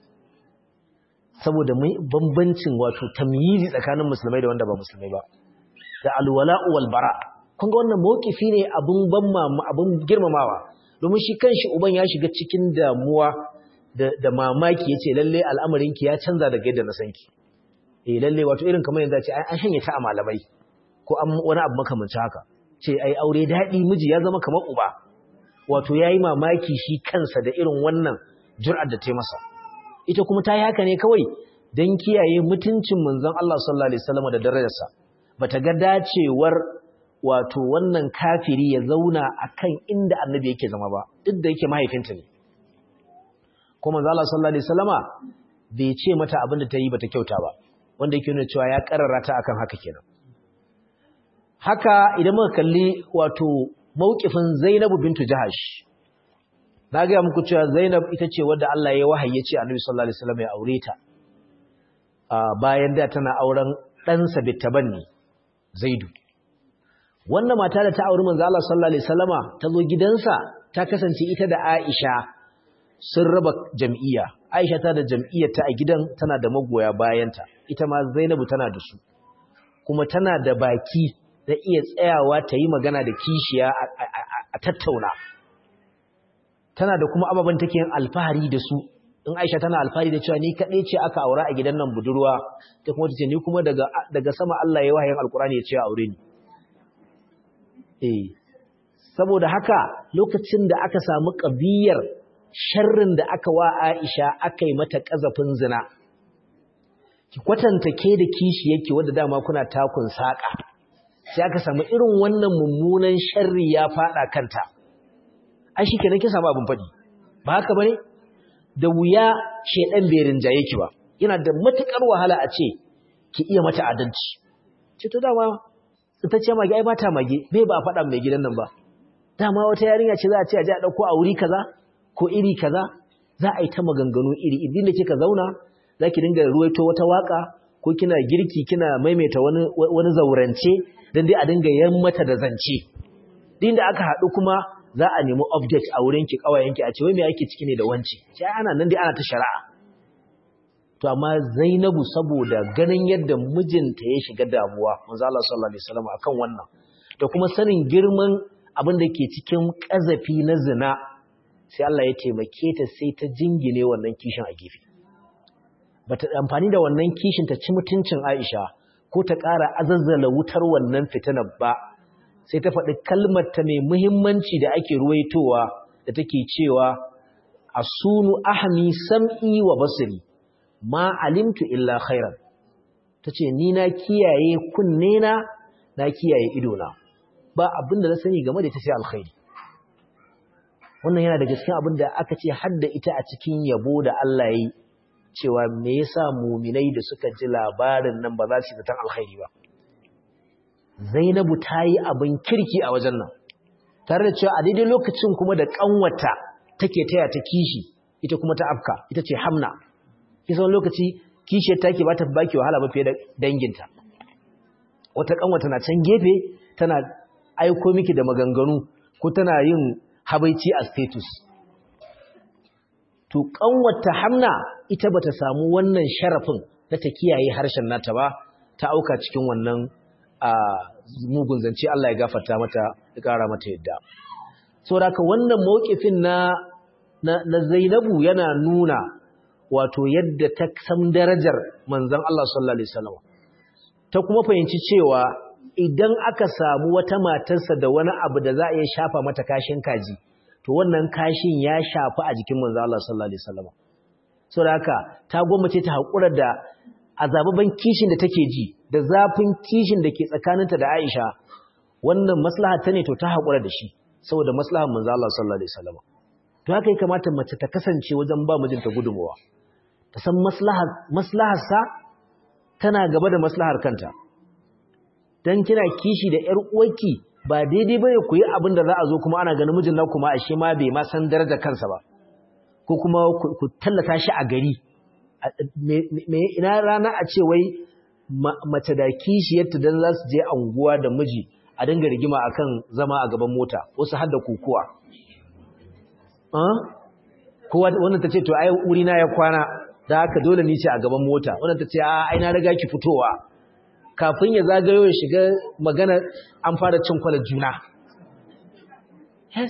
saboda bambancin wato tamyizi tsakanin musulmai da wanda ba musulmai ba da alwala'u wal bara kun ga wannan mawkifi ne abun ban abun girmamawa domin shi kanshi uban ya shiga cikin damuwa da da mamaki yace lalle al'amarin ki ya canza daga yadda na san ki eh lalle wato irin kamar yanzu ce an shanye ta a malamai ko an wani abu makamancin haka ce ai aure dadi miji ya zama kamar uba wato yayi mamaki shi kansa da irin wannan jur'ar da ta masa ita kuma ta yi haka ne kawai don kiyaye mutuncin manzon Allah sallallahu alaihi wasallam da darajarsa bata ga dacewar wato wannan kafiri ya zauna akan inda annabi yake zama ba duk da yake mahaifinta ne kuma manzon Allah sallallahu alaihi wasallama bai ce mata abin da ta yi bata kyauta ba wanda yake nuna cewa ya karara ta akan haka kenan haka idan muka kalli wato mauqifin Zainabu bintu Jahash na gaya muku cewa Zainab ita ce wadda Allah ya wahayi ce Annabi sallallahu alaihi wasallam ya aure ta bayan da tana auren ɗansa Bittabanni Zaidu wannan mata da ta auri manzo Allah sallallahu alaihi wasallama ta zo gidansa ta kasance ita da Aisha sun raba jam'iyya Aisha ta da jam'iyyar ta a gidan tana da magoya bayanta ita ma Zainabu tana da su kuma tana da baki da iya tsayawa ta yi magana da kishiya a tattauna tana da kuma ababen take yin alfahari da su in Aisha tana alfahari da cewa ni kaɗai ce aka aura a gidan nan budurwa ta kuma tace ni kuma daga daga sama Allah ya wahayin alkurani ya ce aure ni eh saboda haka lokacin da aka samu kabiyar sharrin da aka wa Aisha aka yi mata kazafin zina ki kwatanta ke da kishi yake wanda dama kuna takun saka sai aka samu irin wannan mummunan sharri ya fada kanta ai shikenan kin samu abin fadi ba haka bane da wuya shedan bai rinjaye ki ba yana da matukar wahala a ce ki iya mata adalci ce to dama ita ce mage ai ba ta mage bai ba fada mai gidan nan ba dama wata yarinya ce za a ce a je a dauko a wuri kaza ko iri kaza za a yi ta maganganu iri idan da kika zauna za ki dinga ruwaito wata waka ko kina girki kina maimaita wani wani zaurance dan dai a dinga yan mata da zance din da aka haɗu kuma za a nemi update a wurinki kawayenki a ce wai me yake ciki ne da wanci sai ana nan dai ana ta shari'a to amma Zainabu saboda ganin yadda mijinta ya shiga damuwa manzo Allah sallallahu alaihi wasallam akan wannan da kuma sanin girman abin da ke cikin kazafi na zina sai Allah ya taimake ta sai ta jingine wannan kishin a gefe bata amfani da wannan kishin ta ci mutuncin Aisha ko ta ƙara azazzala wutar wannan fitinar ba sai ta faɗi kalmar ta mai muhimmanci da ake ruwaitowa da take cewa asunu ahmi sam'i wa basiri ma alimtu illa khairan tace ni na kiyaye kunne na na kiyaye ido na ba abin da na sani game da ita sai alkhairi wannan yana daga cikin abin da aka ce hadda ita a cikin yabo da Allah yi cewa me yasa muminai da suka ji labarin nan ba za su yi zaton alkhairi ba Zainabu ta yi abin kirki a wajen nan, tare da cewa a daidai lokacin kuma da ƙanwata take taya ta kishi, ita kuma ta afka, ita ce hamna. Kisa wani lokaci kishiyar take ba ta baki wahala ba fiye da danginta. Wata ƙanwata na can gefe tana aiko miki da maganganu ko tana yin habaici a status. To ƙanwata hamna ita bata samu wannan sharafin na ta kiyaye harshen nata ba, ta auka cikin wannan a mugun zance Allah ya gafarta mata ya kara mata yadda saboda wannan mawkifin na na Zainabu yana nuna wato yadda ta san darajar manzon Allah sallallahu alaihi wasallam ta kuma fahimci cewa idan aka samu wata matarsa da wani abu da za a iya shafa mata kashin kaji to wannan kashin ya shafi a jikin manzo Allah sallallahu alaihi wasallam saboda haka ta gwammace ta hakura da azababan kishin da take ji da zafin kishin da ke tsakaninta da Aisha wannan maslaha ta ne to ta hakura da shi saboda maslahar manzo Allah sallallahu alaihi wasallam to haka ya kamata mace ta kasance wajen ba mijinta gudunmuwa ta san maslahar maslahar sa tana gaba da maslahar kanta dan kina kishi da ƴar uwarki ba daidai bane ku yi abin da za a zo kuma ana ganin mijin na kuma ashe ma bai ma san darajar kansa ba ko kuma ku tallata shi a gari me ina rana a ce wai mace da kishiyarta dan za su je anguwa da miji a dinga rigima akan zama a gaban mota wasu har da kukuwa kowa wannan ta ce to ai wuri na ya kwana da haka dole ni ce a gaban mota wannan ta ce a ai na riga ki fitowa kafin ya zagayo ya shiga magana an fara cin kwalar juna yes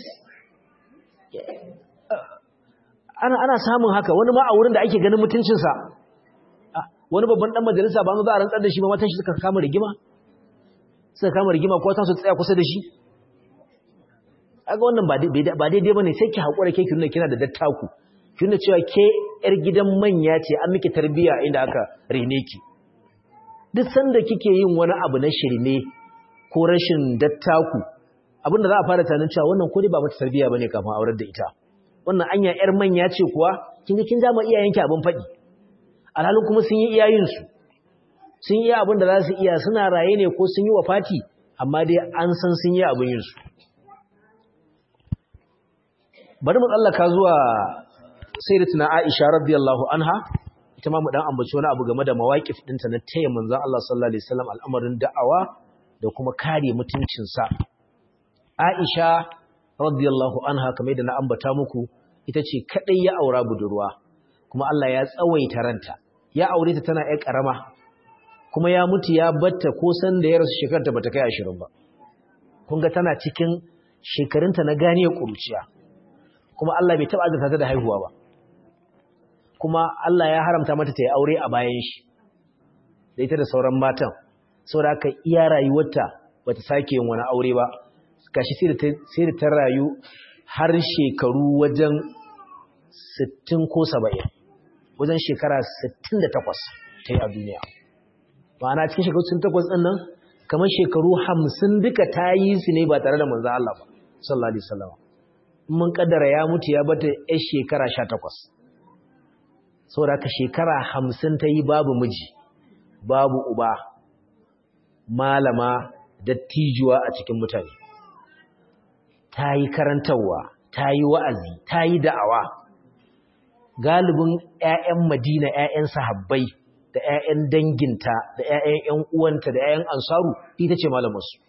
ana ana samun haka wani ma a wurin da ake ganin mutuncinsa wani babban dan majalisa ba za a rantsar da shi ba matan shi suka kama rigima suka kama rigima ko ta su tsaya kusa da shi aga wannan ba daidai bane sai ki hakura ke ki nuna kina da dattaku ki nuna cewa ke yar gidan manya ce an miki tarbiya inda aka rene ki duk sanda kike yin wani abu na shirme ko rashin dattaku abinda za a fara tunanin cewa wannan ko dai ba mata tarbiya bane kafin aurar da ita wannan anya yar manya ce kuwa kin ga kin dama iyayenki abin faɗi alhalin kuma sun yi iyayensu sun yi abin da za su iya suna raye ne ko sun yi wa fati amma dai an san sun yi abin yinsu bari mu tsallaka zuwa sayyidatuna Aisha radiyallahu anha ita ma mu dan ambaci wani abu game da mawaqif dinta na taya manzon Allah sallallahu alaihi wasallam al'amarin da'awa da kuma kare mutuncin sa Aisha radiyallahu anha kamar da na ambata muku ita ce kadai ya aura budurwa kuma Allah ya tsawaita ranta ya aure ta tana ƴar karama kuma ya mutu ya batta ko san da ya rasu shekarta bata kai 20 ba kun ga tana cikin shekarunta na ganiyar kuruciya kuma Allah bai taba azurta ta da haihuwa ba kuma Allah ya haramta mata ta yi aure a bayan shi da ita da sauran matan saboda haka iya rayuwarta bata sake yin wani aure ba gashi sai da ta rayu har shekaru wajen 60 ko 70 wajen shekara 68 ta yi a duniya ma'ana cikin shekaru 68 ɗin nan kamar shekaru 50 duka ta yi su ne ba tare da manzan Allah ba sallallahu alaihi wasallam mun kaddara ya mutu ya bata yar shekara 18 saboda haka shekara 50 ta yi babu miji babu uba malama dattijuwa a cikin mutane ta yi karantarwa ta yi wa'azi ta yi da'awa galibin 'ya'yan madina 'ya'yan sahabbai da 'ya'yan danginta da 'ya'yan 'yan uwanta da 'ya'yan ansaru ita ce malamarsu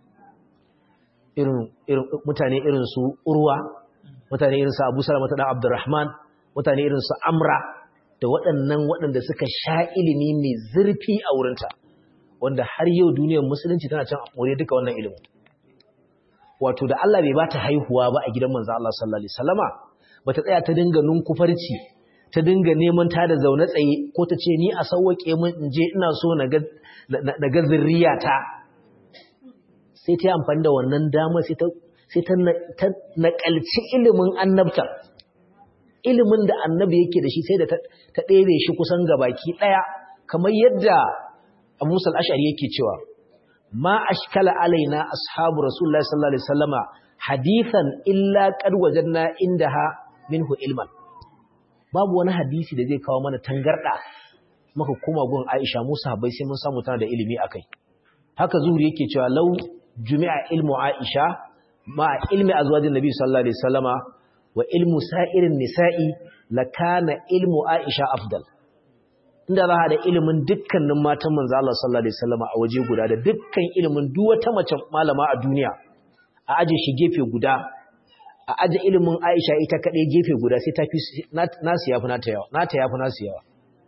mutane irin su urwa mutane irin su abu salamata dan abdurrahman mutane irin su amra da waɗannan waɗanda suka sha ilimi mai zurfi a wurinta wanda har yau duniyar musulunci tana can more duka wannan ilimin wato da Allah bai bata haihuwa ba a gidan manzo Allah sallallahu alaihi wasallama bata tsaya ta dinga nunkufarci ta dinga neman ta da zaune tsaye ko ta ce ni a sauwake min in je ina so na ga na ga zurriyata sai ta yi amfani da wannan dama sai ta sai ta nakalci ilimin annabta ilimin da annabi yake da shi sai da ta ɗebe shi kusan gabaki ɗaya kamar yadda Abu Musa al-Ash'ari yake cewa ma ashkala alaina ashabu rasulullahi sallallahu alaihi wasallama hadithan illa qad wajadna indaha minhu ilman babu wani hadisi da zai kawo mana tangarda maka kuma gun Aisha Musa bai sai mun samu tana da ilimi akai haka zuhuri yake cewa law jumi'a ilmu Aisha ma ilmi azwajin nabi sallallahu alaihi wasallama wa ilmu sa'irin nisa'i lakana ilmu Aisha afdal inda za a da ilimin dukkanin matan manzo Allah sallallahu alaihi wasallam a waje guda da dukkan ilimin duk wata mace malama a duniya a aje shi gefe guda a aje ilimin Aisha ita kade gefe guda sai tafi nasu yafi nata yawa nata yafi nasu yawa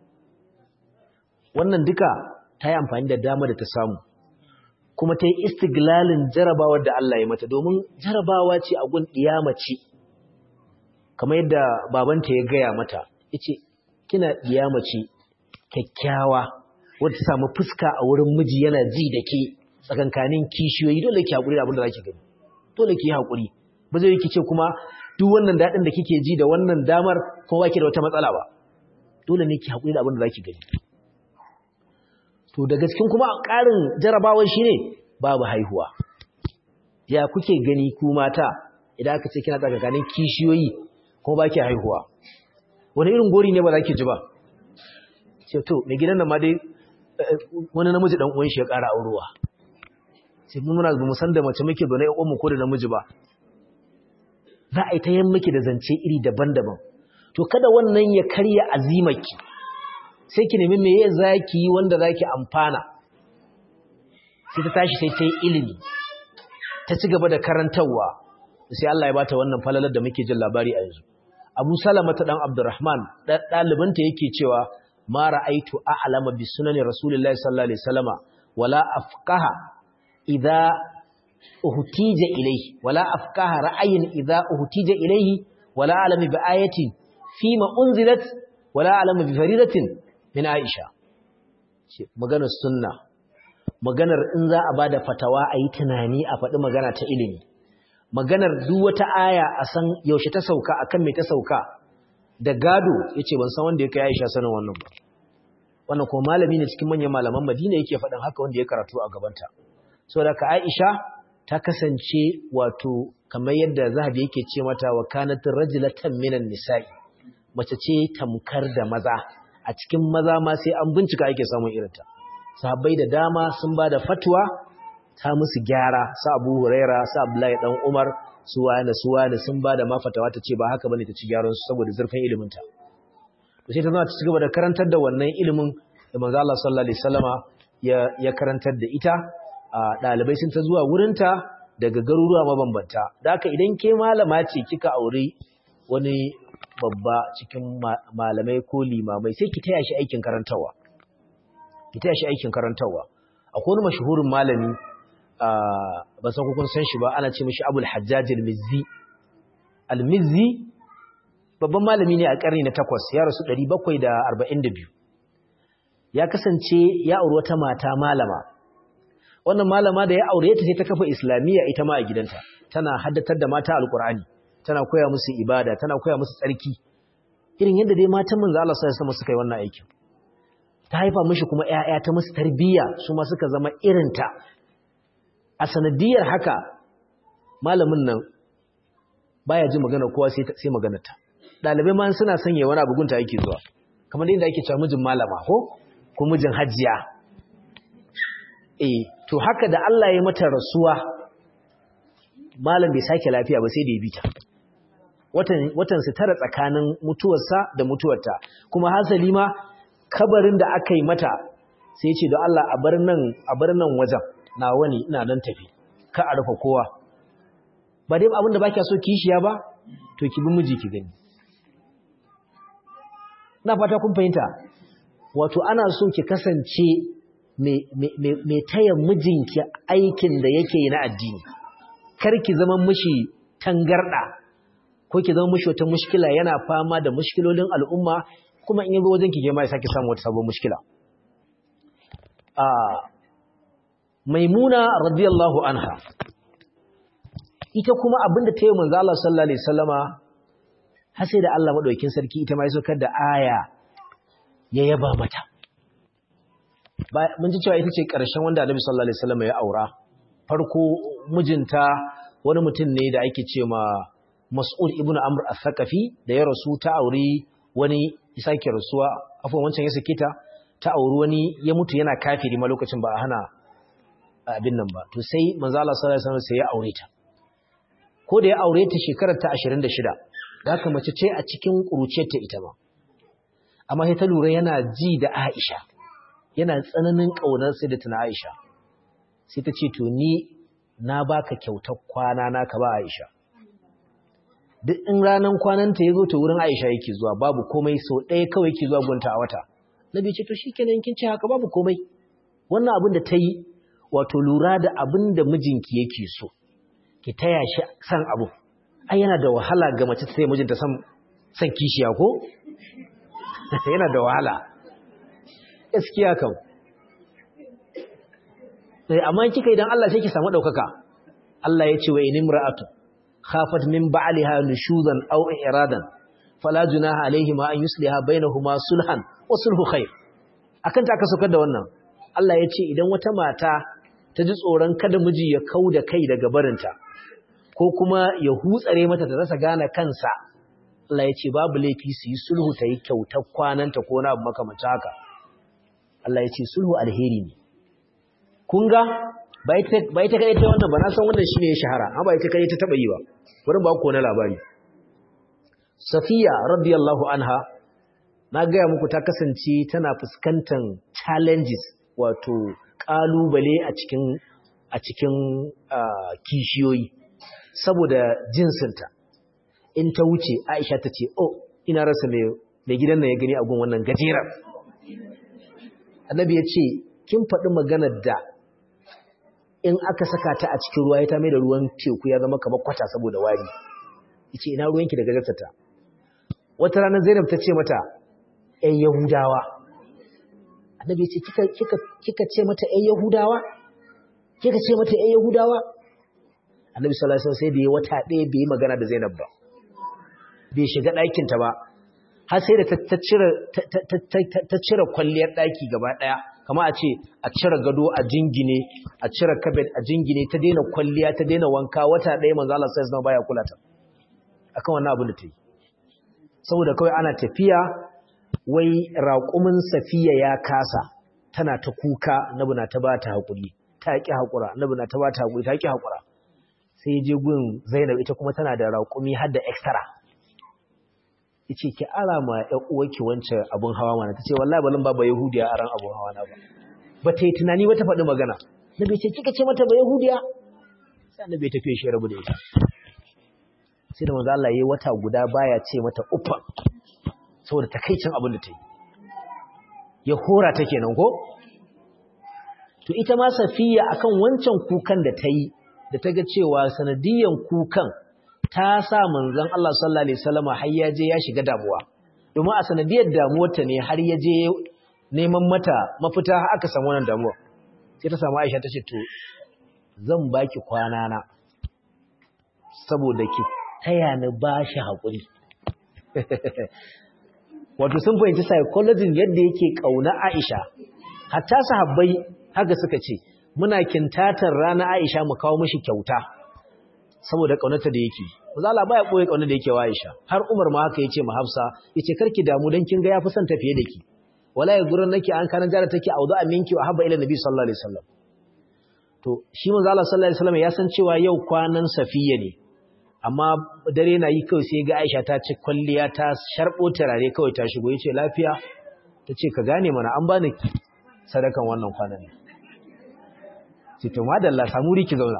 wannan duka ta yi amfani da dama da ta samu kuma ta yi istiglalin jarabawar da Allah ya mata domin jarabawa ce a gun ce. kamar yadda babanta ya gaya mata yace kina ce. kyakkyawa wadda samu fuska a wurin miji yana ji da ke tsakankanin kishiyoyi dole ki haƙuri da abin da za ki gani dole ki yi haƙuri ba zai ki ce kuma duk wannan daɗin da kike ji da wannan damar ko ba ki da wata matsala ba dole ne ki haƙuri da abin da za ki gani to daga cikin kuma ƙarin jarabawar shi ne babu haihuwa ya kuke gani ku mata idan aka ce kina tsakanin kishiyoyi kuma ba ki haihuwa wani irin gori ne ba za ki ji ba ce to mai gidan nan ma dai wani namiji dan uwan shi ya ƙara aurewa sai mun muna mu san da mace muke da na uwan mu ko da namiji ba za a yi ta yan miki da zance iri daban-daban to kada wannan ya karya azimaki sai ki nemi meye zaki yi wanda zaki amfana sai ta tashi sai ta yi ilimi ta ci gaba da karantarwa sai Allah ya bata wannan falalar da muke jin labari a yanzu Abu Salama ta dan Abdurrahman ɗalibanta yake cewa ma ra'aitu a'lama bi sunani Rasulullahi sallallahu alaihi wasallama wala afqaha idza uhtija ilayhi wala afqaha ra'ayin idza uhtija ilayhi wala alama bi ayatin fima unzilat wala alama bi faridatin min Aisha maganar sunna maganar in za a bada fatawa a yi tunani a faɗi magana ta ilimi maganar duk wata aya a san yaushe ta sauka akan me ta sauka da gado yace ban san wanda ya kai Aisha sanin wannan ba wannan kuma malami ne cikin manyan malaman Madina yake faɗin haka wanda ya karatu a gabanta saboda ka Aisha ta kasance wato kamar yadda Zahabi yake ce mata wa kanat rajulatan minan nisa'i mace ce tamkar da maza a cikin maza ma sai an bincika ake samun irinta sahabbai da dama sun ba da fatwa ta musu gyara sa Abu Huraira sa Abdullahi dan Umar su wani su wani sun ba da ma fatawa ta ce ba haka bane ta ci gyaran su saboda zurfin ilimin ta to sai ta zama ta ci gaba da karantar da wannan ilimin da manzo Allah sallallahu alaihi wasallama ya ya karantar da ita dalibai sun ta zuwa wurin ta daga garuruwa mabambanta da haka idan ke malama ce kika aure wani babba cikin malamai ko limamai sai ki taya shi aikin karantawa ki taya shi aikin karantawa akwai wani mashahurin malami ba san kun san shi ba ana ce mishi Abul Hajjaj al-Mizzi al-Mizzi babban malami ne a karni na 8 ya rasu 742 ya kasance ya auri wata mata malama wannan malama da ya aure ta sai ta kafa islamiyya ita ma a gidanta tana haddatar da mata alqur'ani tana koya musu ibada tana koya musu tsarki irin yadda dai matan manzo Allah sallallahu alaihi wasallam suka yi wannan aikin ta haifa mishi kuma ƴaƴa ta musu tarbiyya su ma suka zama irinta a sanadiyar haka malamin nan baya ji magana kowa sai sai maganar ta dalibai ma suna sanya wani abu gunta yake zuwa kamar yadda ake cewa mijin malama ko ko mijin hajjiya eh to haka da Allah ya mata rasuwa malam bai sake lafiya ba sai da ya bita watan su tara tsakanin mutuwarsa da mutuwarta kuma hasali ma kabarin da aka yi mata sai ce da Allah a bar nan a bar nan wajen na wani ina nan tafi ka a rufe kowa ba dai abin da baki so kishiya ba to ki bi miji ki gani na fata kun fahimta wato ana so ki kasance mai taya mijinki aikin da yake yi na addini kar ki zama mishi tangarda ko ki zama mishi wata mushkila yana fama da mushkilolin al'umma kuma in yazo wajen ki ke ma ya saki samu wata sabon mushkila a maimuna radiyallahu anha ita kuma abinda ta yi manzo Allah sallallahu alaihi wasallama har sai da Allah madaukakin sarki ita ma ya saukar da aya ya yaba mata mun ji cewa ita ce ƙarshen wanda Annabi sallallahu alaihi wasallama ya aura farko mijinta wani mutum ne da ake ce ma Mas'ud ibn Amr al-Thaqafi da ya rasu ta auri wani ya sake rasuwa afwan wancan ya sake ta ta auri wani ya mutu yana kafiri ma lokacin ba a hana abin nan ba to sai manzo Allah sallallahu alaihi wasallam sai ya aure ta ko da ya aure ta shekarar ta 26 da haka mace ce a cikin kuruciyar ta ita ma amma sai ta lura yana ji da Aisha yana tsananin kaunar sai da tana Aisha sai ta ce to ni na baka kyautar kwana na ka ba Aisha duk in ranan kwananta ya zo ta wurin Aisha yake zuwa babu komai so ɗaya kawai yake zuwa gunta a wata nabi ce to shikenan kin ce haka babu komai wannan abin da ta yi wato lura da abin da mijinki yake so ki taya shi san abu ai yana da wahala ga mace sai mijinta san san kishiya ko yana da wahala gaskiya kam sai amma kika idan Allah sai ki samu daukaka Allah ya ce wa inimra'atu khafat min ba'liha nushuzan aw iradan fala junaha alaihima an yusliha bainahuma sulhan wa sulhu khair akan ta aka saukar da wannan Allah ya ce idan wata mata ta ji tsoron kada miji ya kauda kai daga barinta ko kuma ya hutsare mata ta rasa gane kansa Allah ya ce babu laifi su yi sulhu ta yi kyautar kwananta ko na abu makamacin haka Allah ya ce sulhu alheri ne kun ga ba ita kai ta wannan ba na san wannan shine ya shahara amma ba ita kai ta taba yi ba bari ba ku na labari Safiya radiyallahu anha na gaya muku ta kasance tana fuskantar challenges wato kalubale a cikin a cikin kishiyoyi saboda jinsinta in ta wuce Aisha ta ce oh ina rasa mai gidan nan ya gani a gun wannan gajerar Annabi ya ce kin faɗi maganar da in aka saka ta a cikin ruwa ya ta mai da ruwan teku ya zama kamar kwata saboda wari yace ina ruwanki da gajarta wata ranar Zainab ta ce mata ƴan Yahudawa Annabi ya ce kika kika kika ce mata ƴan Yahudawa kika ce mata ƴan Yahudawa Annabi sallallahu alaihi wasallam sai da ya wata ɗaya bai yi magana da Zainab ba bai shiga ɗakin ta ba har sai da ta cire ta cire kwalliyar ɗaki gaba ɗaya kama a ce a cire gado a jingine a cire kabet a jingine ta daina kwalliya ta daina wanka wata ɗaya manzo Allah sai zama baya kula ta akan wannan abin da ta yi saboda kawai ana tafiya wai raƙumin safiya ya kasa tana ta kuka nabi na ta bata hakuri ta ki hakura nabi na ta bata hakuri ta ki hakura sai je gun Zainab ita kuma tana da raƙumi har da extra yace ki ara ma ƴan uwarki wancan abun hawa mana tace wallahi balin baba yahudiya aran abun hawa na ba bata yi tunani ba ta faɗi magana nabi ce kika ce mata ba yahudiya sai annabi ya tafi shi rabu da ita sai da manzo Allah yayi wata guda baya ce mata uffa saboda takeicin abin da ta yi ya hora ta kenan ko to ita ma safiya akan wancan kukan da ta yi da ta ga cewa sanadiyan kukan ta sa manzon Allah sallallahu alaihi wasallam har ya je ya shiga damuwa domin a sanadiyar damuwar ta ne har ya je neman mata mafita har aka samu wannan damuwa sai ta samu Aisha ta ce to zan baki kwana na saboda ki taya ni bashi hakuri wato sun fahimci psychology yadda yake kauna Aisha hatta sahabbai haka suka ce muna kintatar rana Aisha mu kawo mishi kyauta saboda kaunarta da yake Zala baya boye kaunar da yake wa Aisha har Umar ma haka yace ma Hafsa yace karki damu dan kin ga yafi son tafiye da ki wala ya gurin nake an kana jara take audu aminki wa habba ila nabi sallallahu alaihi wasallam to shi manzo Allah sallallahu alaihi wasallam ya san cewa yau kwanan Safiya ne amma dare na yi kawai sai ga Aisha ta ci kwalliya ta sharbo turare kawai ta shigo yace lafiya tace ka gane mana an bani sadakan wannan kwanan ne ce to madalla samu riki zauna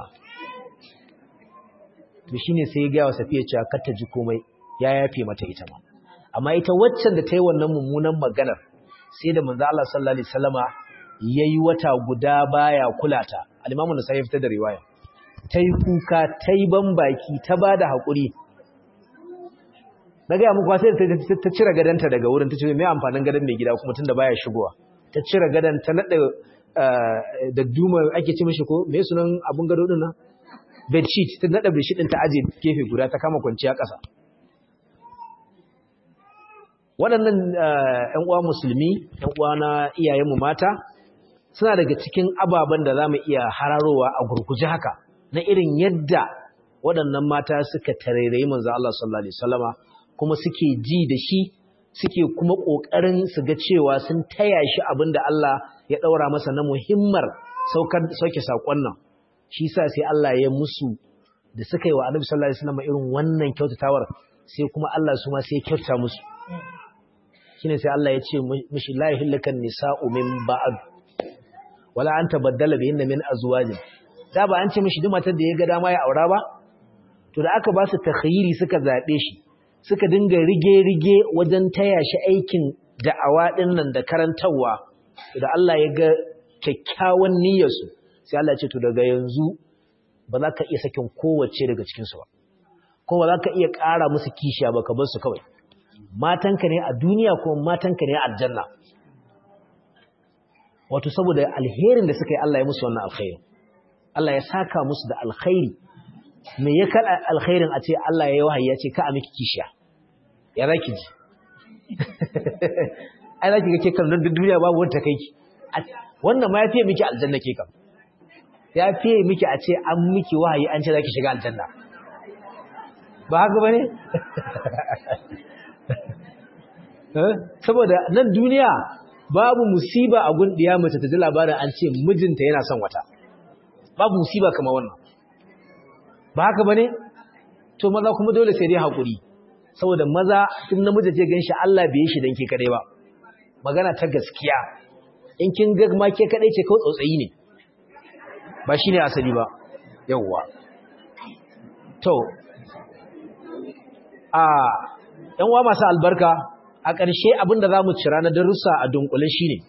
to shine sai ya ga wa Safiya cewa kar ta ji komai ya yafe mata ita ma amma ita waccan da ta yi wannan mummunan maganar sai da manzo Allah sallallahu alaihi wasallama yayi wata guda baya kulata al-Imam Nasa'i fitar da riwaya ta yi kuka ta yi baki ta ba da haƙuri na gaya muku sai ta cire gadanta daga wurin ta ce mai amfanin gadon mai gida kuma tun da baya shigowa ta cire gadon ta naɗa da duma ake ci mashi ko mai sunan abin gado ɗin nan bedsheet ta naɗa bedsheet ɗin ta aje gefe guda ta kama kwanciya ƙasa waɗannan ‘yan uwa musulmi ‘yan uwa na iyayenmu mata suna daga cikin ababen da za mu iya hararowa a gurguje haka na irin yadda waɗannan mata suka tarairayi manzo Allah sallallahu alaihi wasallama kuma suke ji da shi suke kuma ƙoƙarin su ga cewa sun taya shi abinda Allah ya ɗaura masa na muhimmar saukar sauke saƙon nan shi sa sai Allah ya musu da suka yi wa Annabi sallallahu alaihi wasallama irin wannan kyautatawar sai kuma Allah su ma sai kyauta musu shine sai Allah ya ce mishi la yahillakan nisa'u min ba'd wala an tabaddala bihinna min azwajin da ba an ce mishi duk matar da ya ga dama ya aura ba to da aka ba su takhayyiri suka zabe shi suka dinga rige-rige wajen taya shi aikin da'awa din nan da karantawa to da Allah ya ga kyakkyawan niyyar su sai Allah ya ce to daga yanzu ba za ka iya sakin kowace daga cikin su ba ko ba za ka iya ƙara musu kishiya ba ka bar su kawai matanka ne a duniya ko matanka ne a aljanna wato saboda alherin da suka yi Allah ya musu wannan alkhairi Allah ya saka musu da alkhairi me ya kada alkhairin a ce Allah ya yi wahayi ya ce ka a miki kishiya ya zaki ji ai zaki ga ke kan nan duniya babu wanda kai ki wannan ma ya fiye miki aljanna ke kan ya fiye miki a ce an miki wahayi an ce zaki shiga aljanna ba haka bane saboda nan duniya babu musiba a gun diya mace ta ji labarin an ce mijinta yana son wata babu musiba kamar wannan ba haka bane to maza kuma dole sai dai hakuri saboda maza in namiji ce ganshi Allah bai yi shi dan ke kadai ba magana ta gaskiya in kin ga ma ke kadai ce kawai tsautsayi ne ba shine asali ba yawwa to a yan uwa masu albarka a ƙarshe abinda zamu cira na darussa a dunkule shine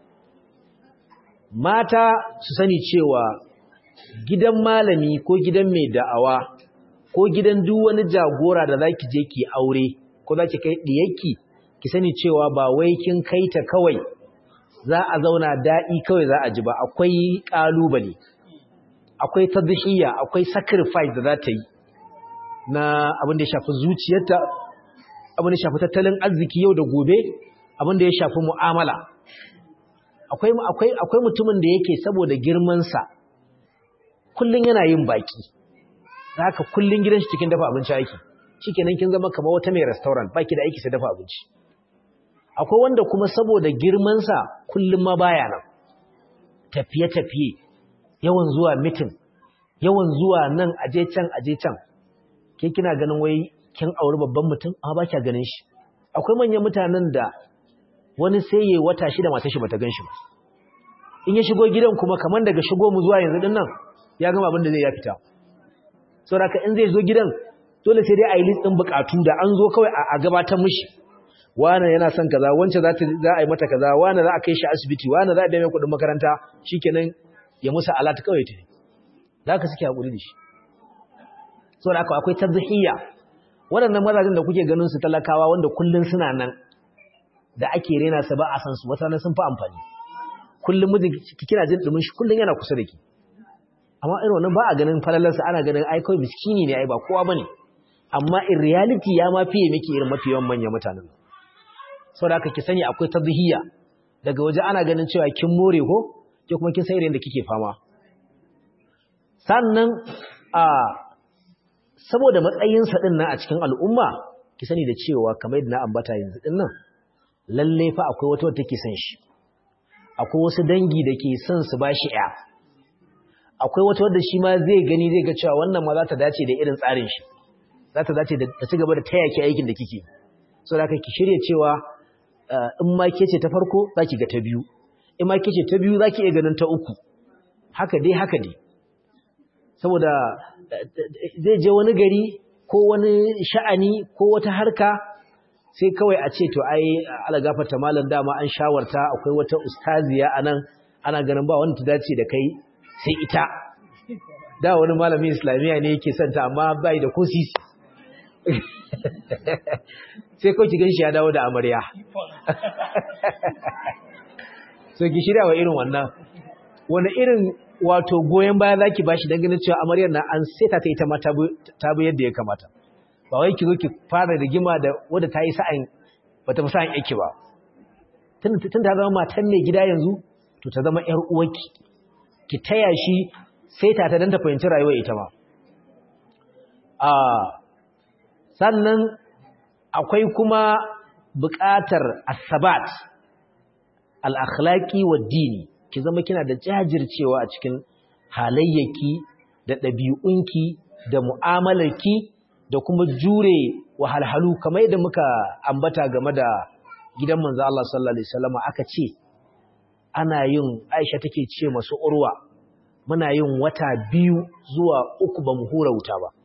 mata su sani cewa gidan malami ko gidan mai da'awa ko gidan duk wani jagora da zaki je ki aure ko zaki kai diyarki ki sani cewa ba wai kin kaita kawai za a zauna daɗi kawai za a ji ba akwai ƙalubale akwai tadhiya akwai sacrifice da za ta yi na abin da ya shafi zuciyarta abin da ya shafi tattalin arziki yau da gobe abin da ya shafi mu'amala akwai akwai akwai mutumin da yake saboda girman sa kullun yana yin baki haka kullun gidan shi cikin dafa abinci yake shikenan kin zama kamar wata mai restaurant baki da aiki sai dafa abinci akwai wanda kuma saboda girmansa kullum ma baya nan tafiye-tafiye yawan zuwa mitin yawan zuwa nan aje can aje can ke kina ganin wai kin auri babban mutum amma ba kya ganin shi akwai manyan mutanen da wani sai yayi wata shida mata shi bata ganshi ba in ya shigo gidan kuma kaman daga shigo mu zuwa yanzu din nan ya gama abin da zai ya fita saboda in zai zo gidan dole sai dai a yi list din bukatu da an zo kawai a gabatar mishi wane yana son kaza wance za ta za a yi mata kaza wane za a kai shi asibiti wane za a biya mai kuɗin makaranta shikenan ya musa alat kawai ta da ka suke hakuri da shi saboda haka akwai tazhiya waɗannan mazajen da kuke ganin su talakawa wanda kullun suna nan da ake rena su ba a san su wata sun fi amfani kullun mijin kina jin dumin shi kullun yana kusa da ki amma irin wannan ba a ganin falalarsa ana ganin ai kawai miskini ne ai ba kowa bane amma in reality ya ma fiye miki irin mafi yawan manyan mutanen sau da aka ki sani akwai tazhiya daga waje ana ganin cewa kin more ko ke kuma kin san irin da kike fama sannan a saboda matsayinsa din nan a cikin al'umma ki sani da cewa kamar yadda na ambata yanzu din nan lalle fa akwai wata wata take son shi akwai wasu dangi da ke son su bashi ya akwai wata wadda shi ma zai gani zai ga cewa wannan ma za ta dace da irin tsarin shi za ta dace da ta ci gaba da taya ki aikin da kike so da ki shirye cewa in ma ke ce ta farko za ki ga ta biyu in ma ke ce ta biyu za ki iya ganin ta uku haka dai haka dai saboda zai je wani gari ko wani sha'ani ko wata harka sai kawai a ce to ai ala gafarta malam dama an shawarta akwai wata ustaziya anan ana ganin ba wanda ta dace da kai sai ita da wani malamin islamiyya ne yake santa amma bai da ko sisi sai kawai ki ganshi ya dawo da amarya so ki shirya wa irin wannan wani irin wato goyon baya zaki bashi dan ganin cewa amaryar na an seta ta ita ma ta bi yadda ya kamata ba wai ki zo ki fara rigima da wadda ta yi sa'an bata fi sa'an yake ba tun ta zama matan mai gida yanzu to ta zama yar uwarki ki taya shi seta ta dan ta fahimci rayuwar ita ma a sannan akwai kuma buƙatar asabat al-akhlaqi wa dini ki zama kina da jajircewa a cikin halayyaki da ɗabi'unki da mu'amalarki da kuma jure wahalhalu kamar yadda muka ambata game da gidan manzo Allah sallallahu alaihi wasallam aka ce ana yin Aisha take ce masu urwa muna yin wata biyu zuwa uku ba mu hura wuta ba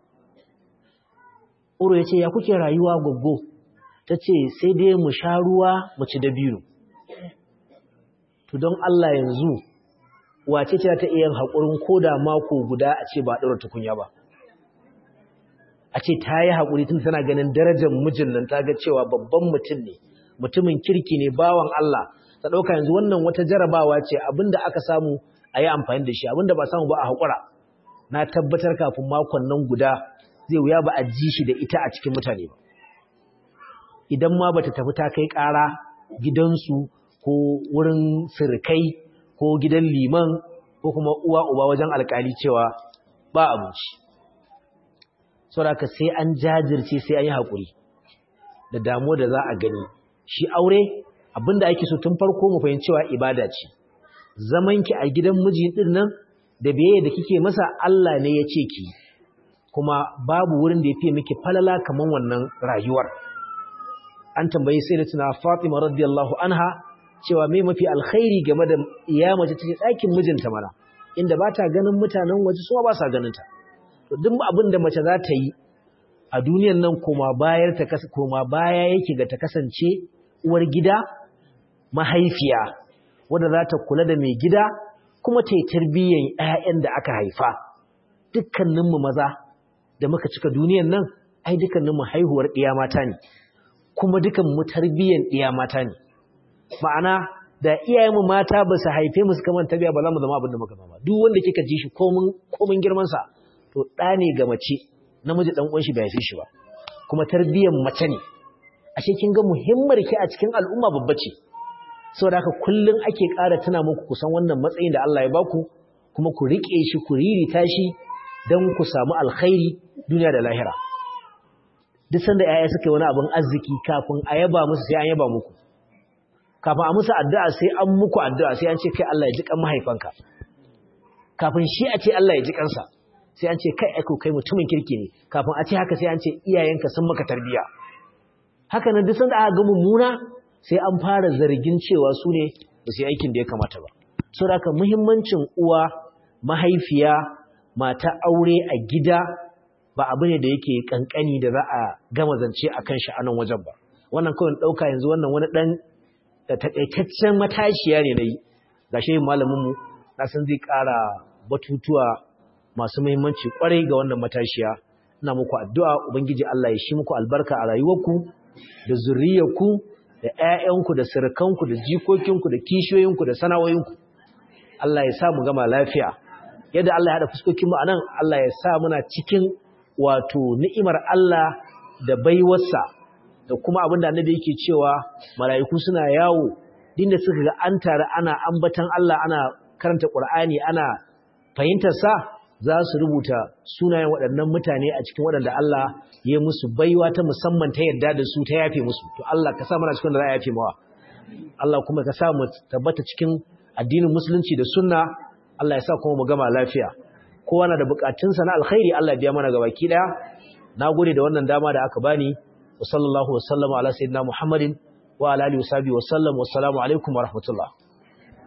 Uru ya ce, Ya kuke rayuwa goggo? Ta ce, Sai dai mu sha ruwa mu ci dabino. To don Allah yanzu, wace ce ta iya haƙurin koda mako guda a ce ba ɗora tukunya ba. A ce ta yi haƙuri tun tana ganin darajar mijin nan ta ga cewa babban mutum ne, mutumin kirki ne bawan Allah, ta ɗauka yanzu wannan wata jarabawa ce abinda aka samu a yi amfani da shi abinda ba samu ba a haƙura na tabbatar kafin makon nan guda zai wuya ba a ji shi da ita a cikin mutane ba idan ma bata tafi ta kai ƙara gidansu ko wurin sirkai ko gidan liman ko kuma uwa uba wajen alƙali cewa ba abinci saboda sai an jajirce sai an yi haƙuri da damuwa da za a gani shi aure abinda ake so tun farko mu fahimci cewa ibada ce zamanki a gidan miji din nan da biyayya da kike masa Allah ne ya ce ki kuma babu wurin da ya fiye miki falala kaman wannan rayuwar an tambayi sai da tuna Fatima radiyallahu anha cewa me mafi alkhairi game da iya mace take ɗakin mijinta mana inda ba ta ganin mutanen waje su ba sa ganin ta to duk abin da mace za ta yi a duniyar nan koma bayar ta koma baya yake ga ta kasance uwar gida mahaifiya wadda za ta kula da mai gida kuma ta yi tarbiyyar 'ya'yan da aka haifa dukkaninmu maza da muka cika duniyar nan ai dukkaninmu haihuwar ɗiya mata ne kuma dukkanmu tarbiyyar ɗiya mata ne ma'ana da iyayenmu mata ba su haife mu suka manta biya ba za mu zama abin da muka zama duk wanda kika ji shi komin komin girman sa to ɗa ne ga mace namiji dan uwan shi bai haife shi ba kuma tarbiyyar mace ne ashe kin ga muhimmar ki a cikin al'umma babba ce saboda haka kullun ake ƙara tuna muku kusan wannan matsayin da Allah ya baku kuma ku rike shi ku ririta shi dan ku samu alkhairi duniya da lahira duk sanda yaya suka yi wani abin arziki kafin a yaba musu sai an yaba muku kafin a musu addu'a sai an muku addu'a sai an ce kai Allah ya ji kan mahaifanka kafin shi a ce Allah ya ji kansa sai an ce kai aiko kai mutumin kirki ne kafin a ce haka sai an ce iyayenka sun maka tarbiya haka nan duk sanda aka ga mummuna sai an fara zargin cewa su ne ba su yi aikin da ya kamata ba saboda haka muhimmancin uwa mahaifiya mata aure a gida ba abu ne da yake kankani da za a gama zance akan shi a nan wajen ba wannan kawai ɗauka yanzu wannan wani ɗan takaitaccen matashiya ne na yi ga shi malaminmu na san zai ƙara batutuwa masu muhimmanci ƙwarai ga wannan matashiya ina muku addu'a ubangiji Allah ya shi muku albarka a rayuwarku da zuriyarku da ƴaƴanku da sirkanku da jikokinku da kishiyoyinku da sana'o'inku Allah ya sa mu gama lafiya yadda Allah ya haɗa fuskokinmu a nan Allah ya sa muna cikin wato ni'imar Allah da baiwarsa da kuma abinda annabi yake cewa mala'iku suna yawo dinda suka ga an tare ana ambatan Allah ana karanta Qur'ani ana fahimtar sa za su rubuta sunayen waɗannan mutane a cikin waɗanda Allah ya musu baiwa ta musamman ta yarda da su ta yafe musu to Allah ka sa mana cikin da za a yafe mawa Allah kuma ka sa mu tabbata cikin addinin musulunci da sunna Allah ya sa kuma mu gama lafiya kowa na da bukatunsa na alkhairi Allah ya biya mana gabaki daya nagode da wannan dama da aka bani wa sallallahu wa sallama ala sayyidina Muhammadin wa ala alihi wa sahbihi wa sallam wa assalamu alaikum wa rahmatullah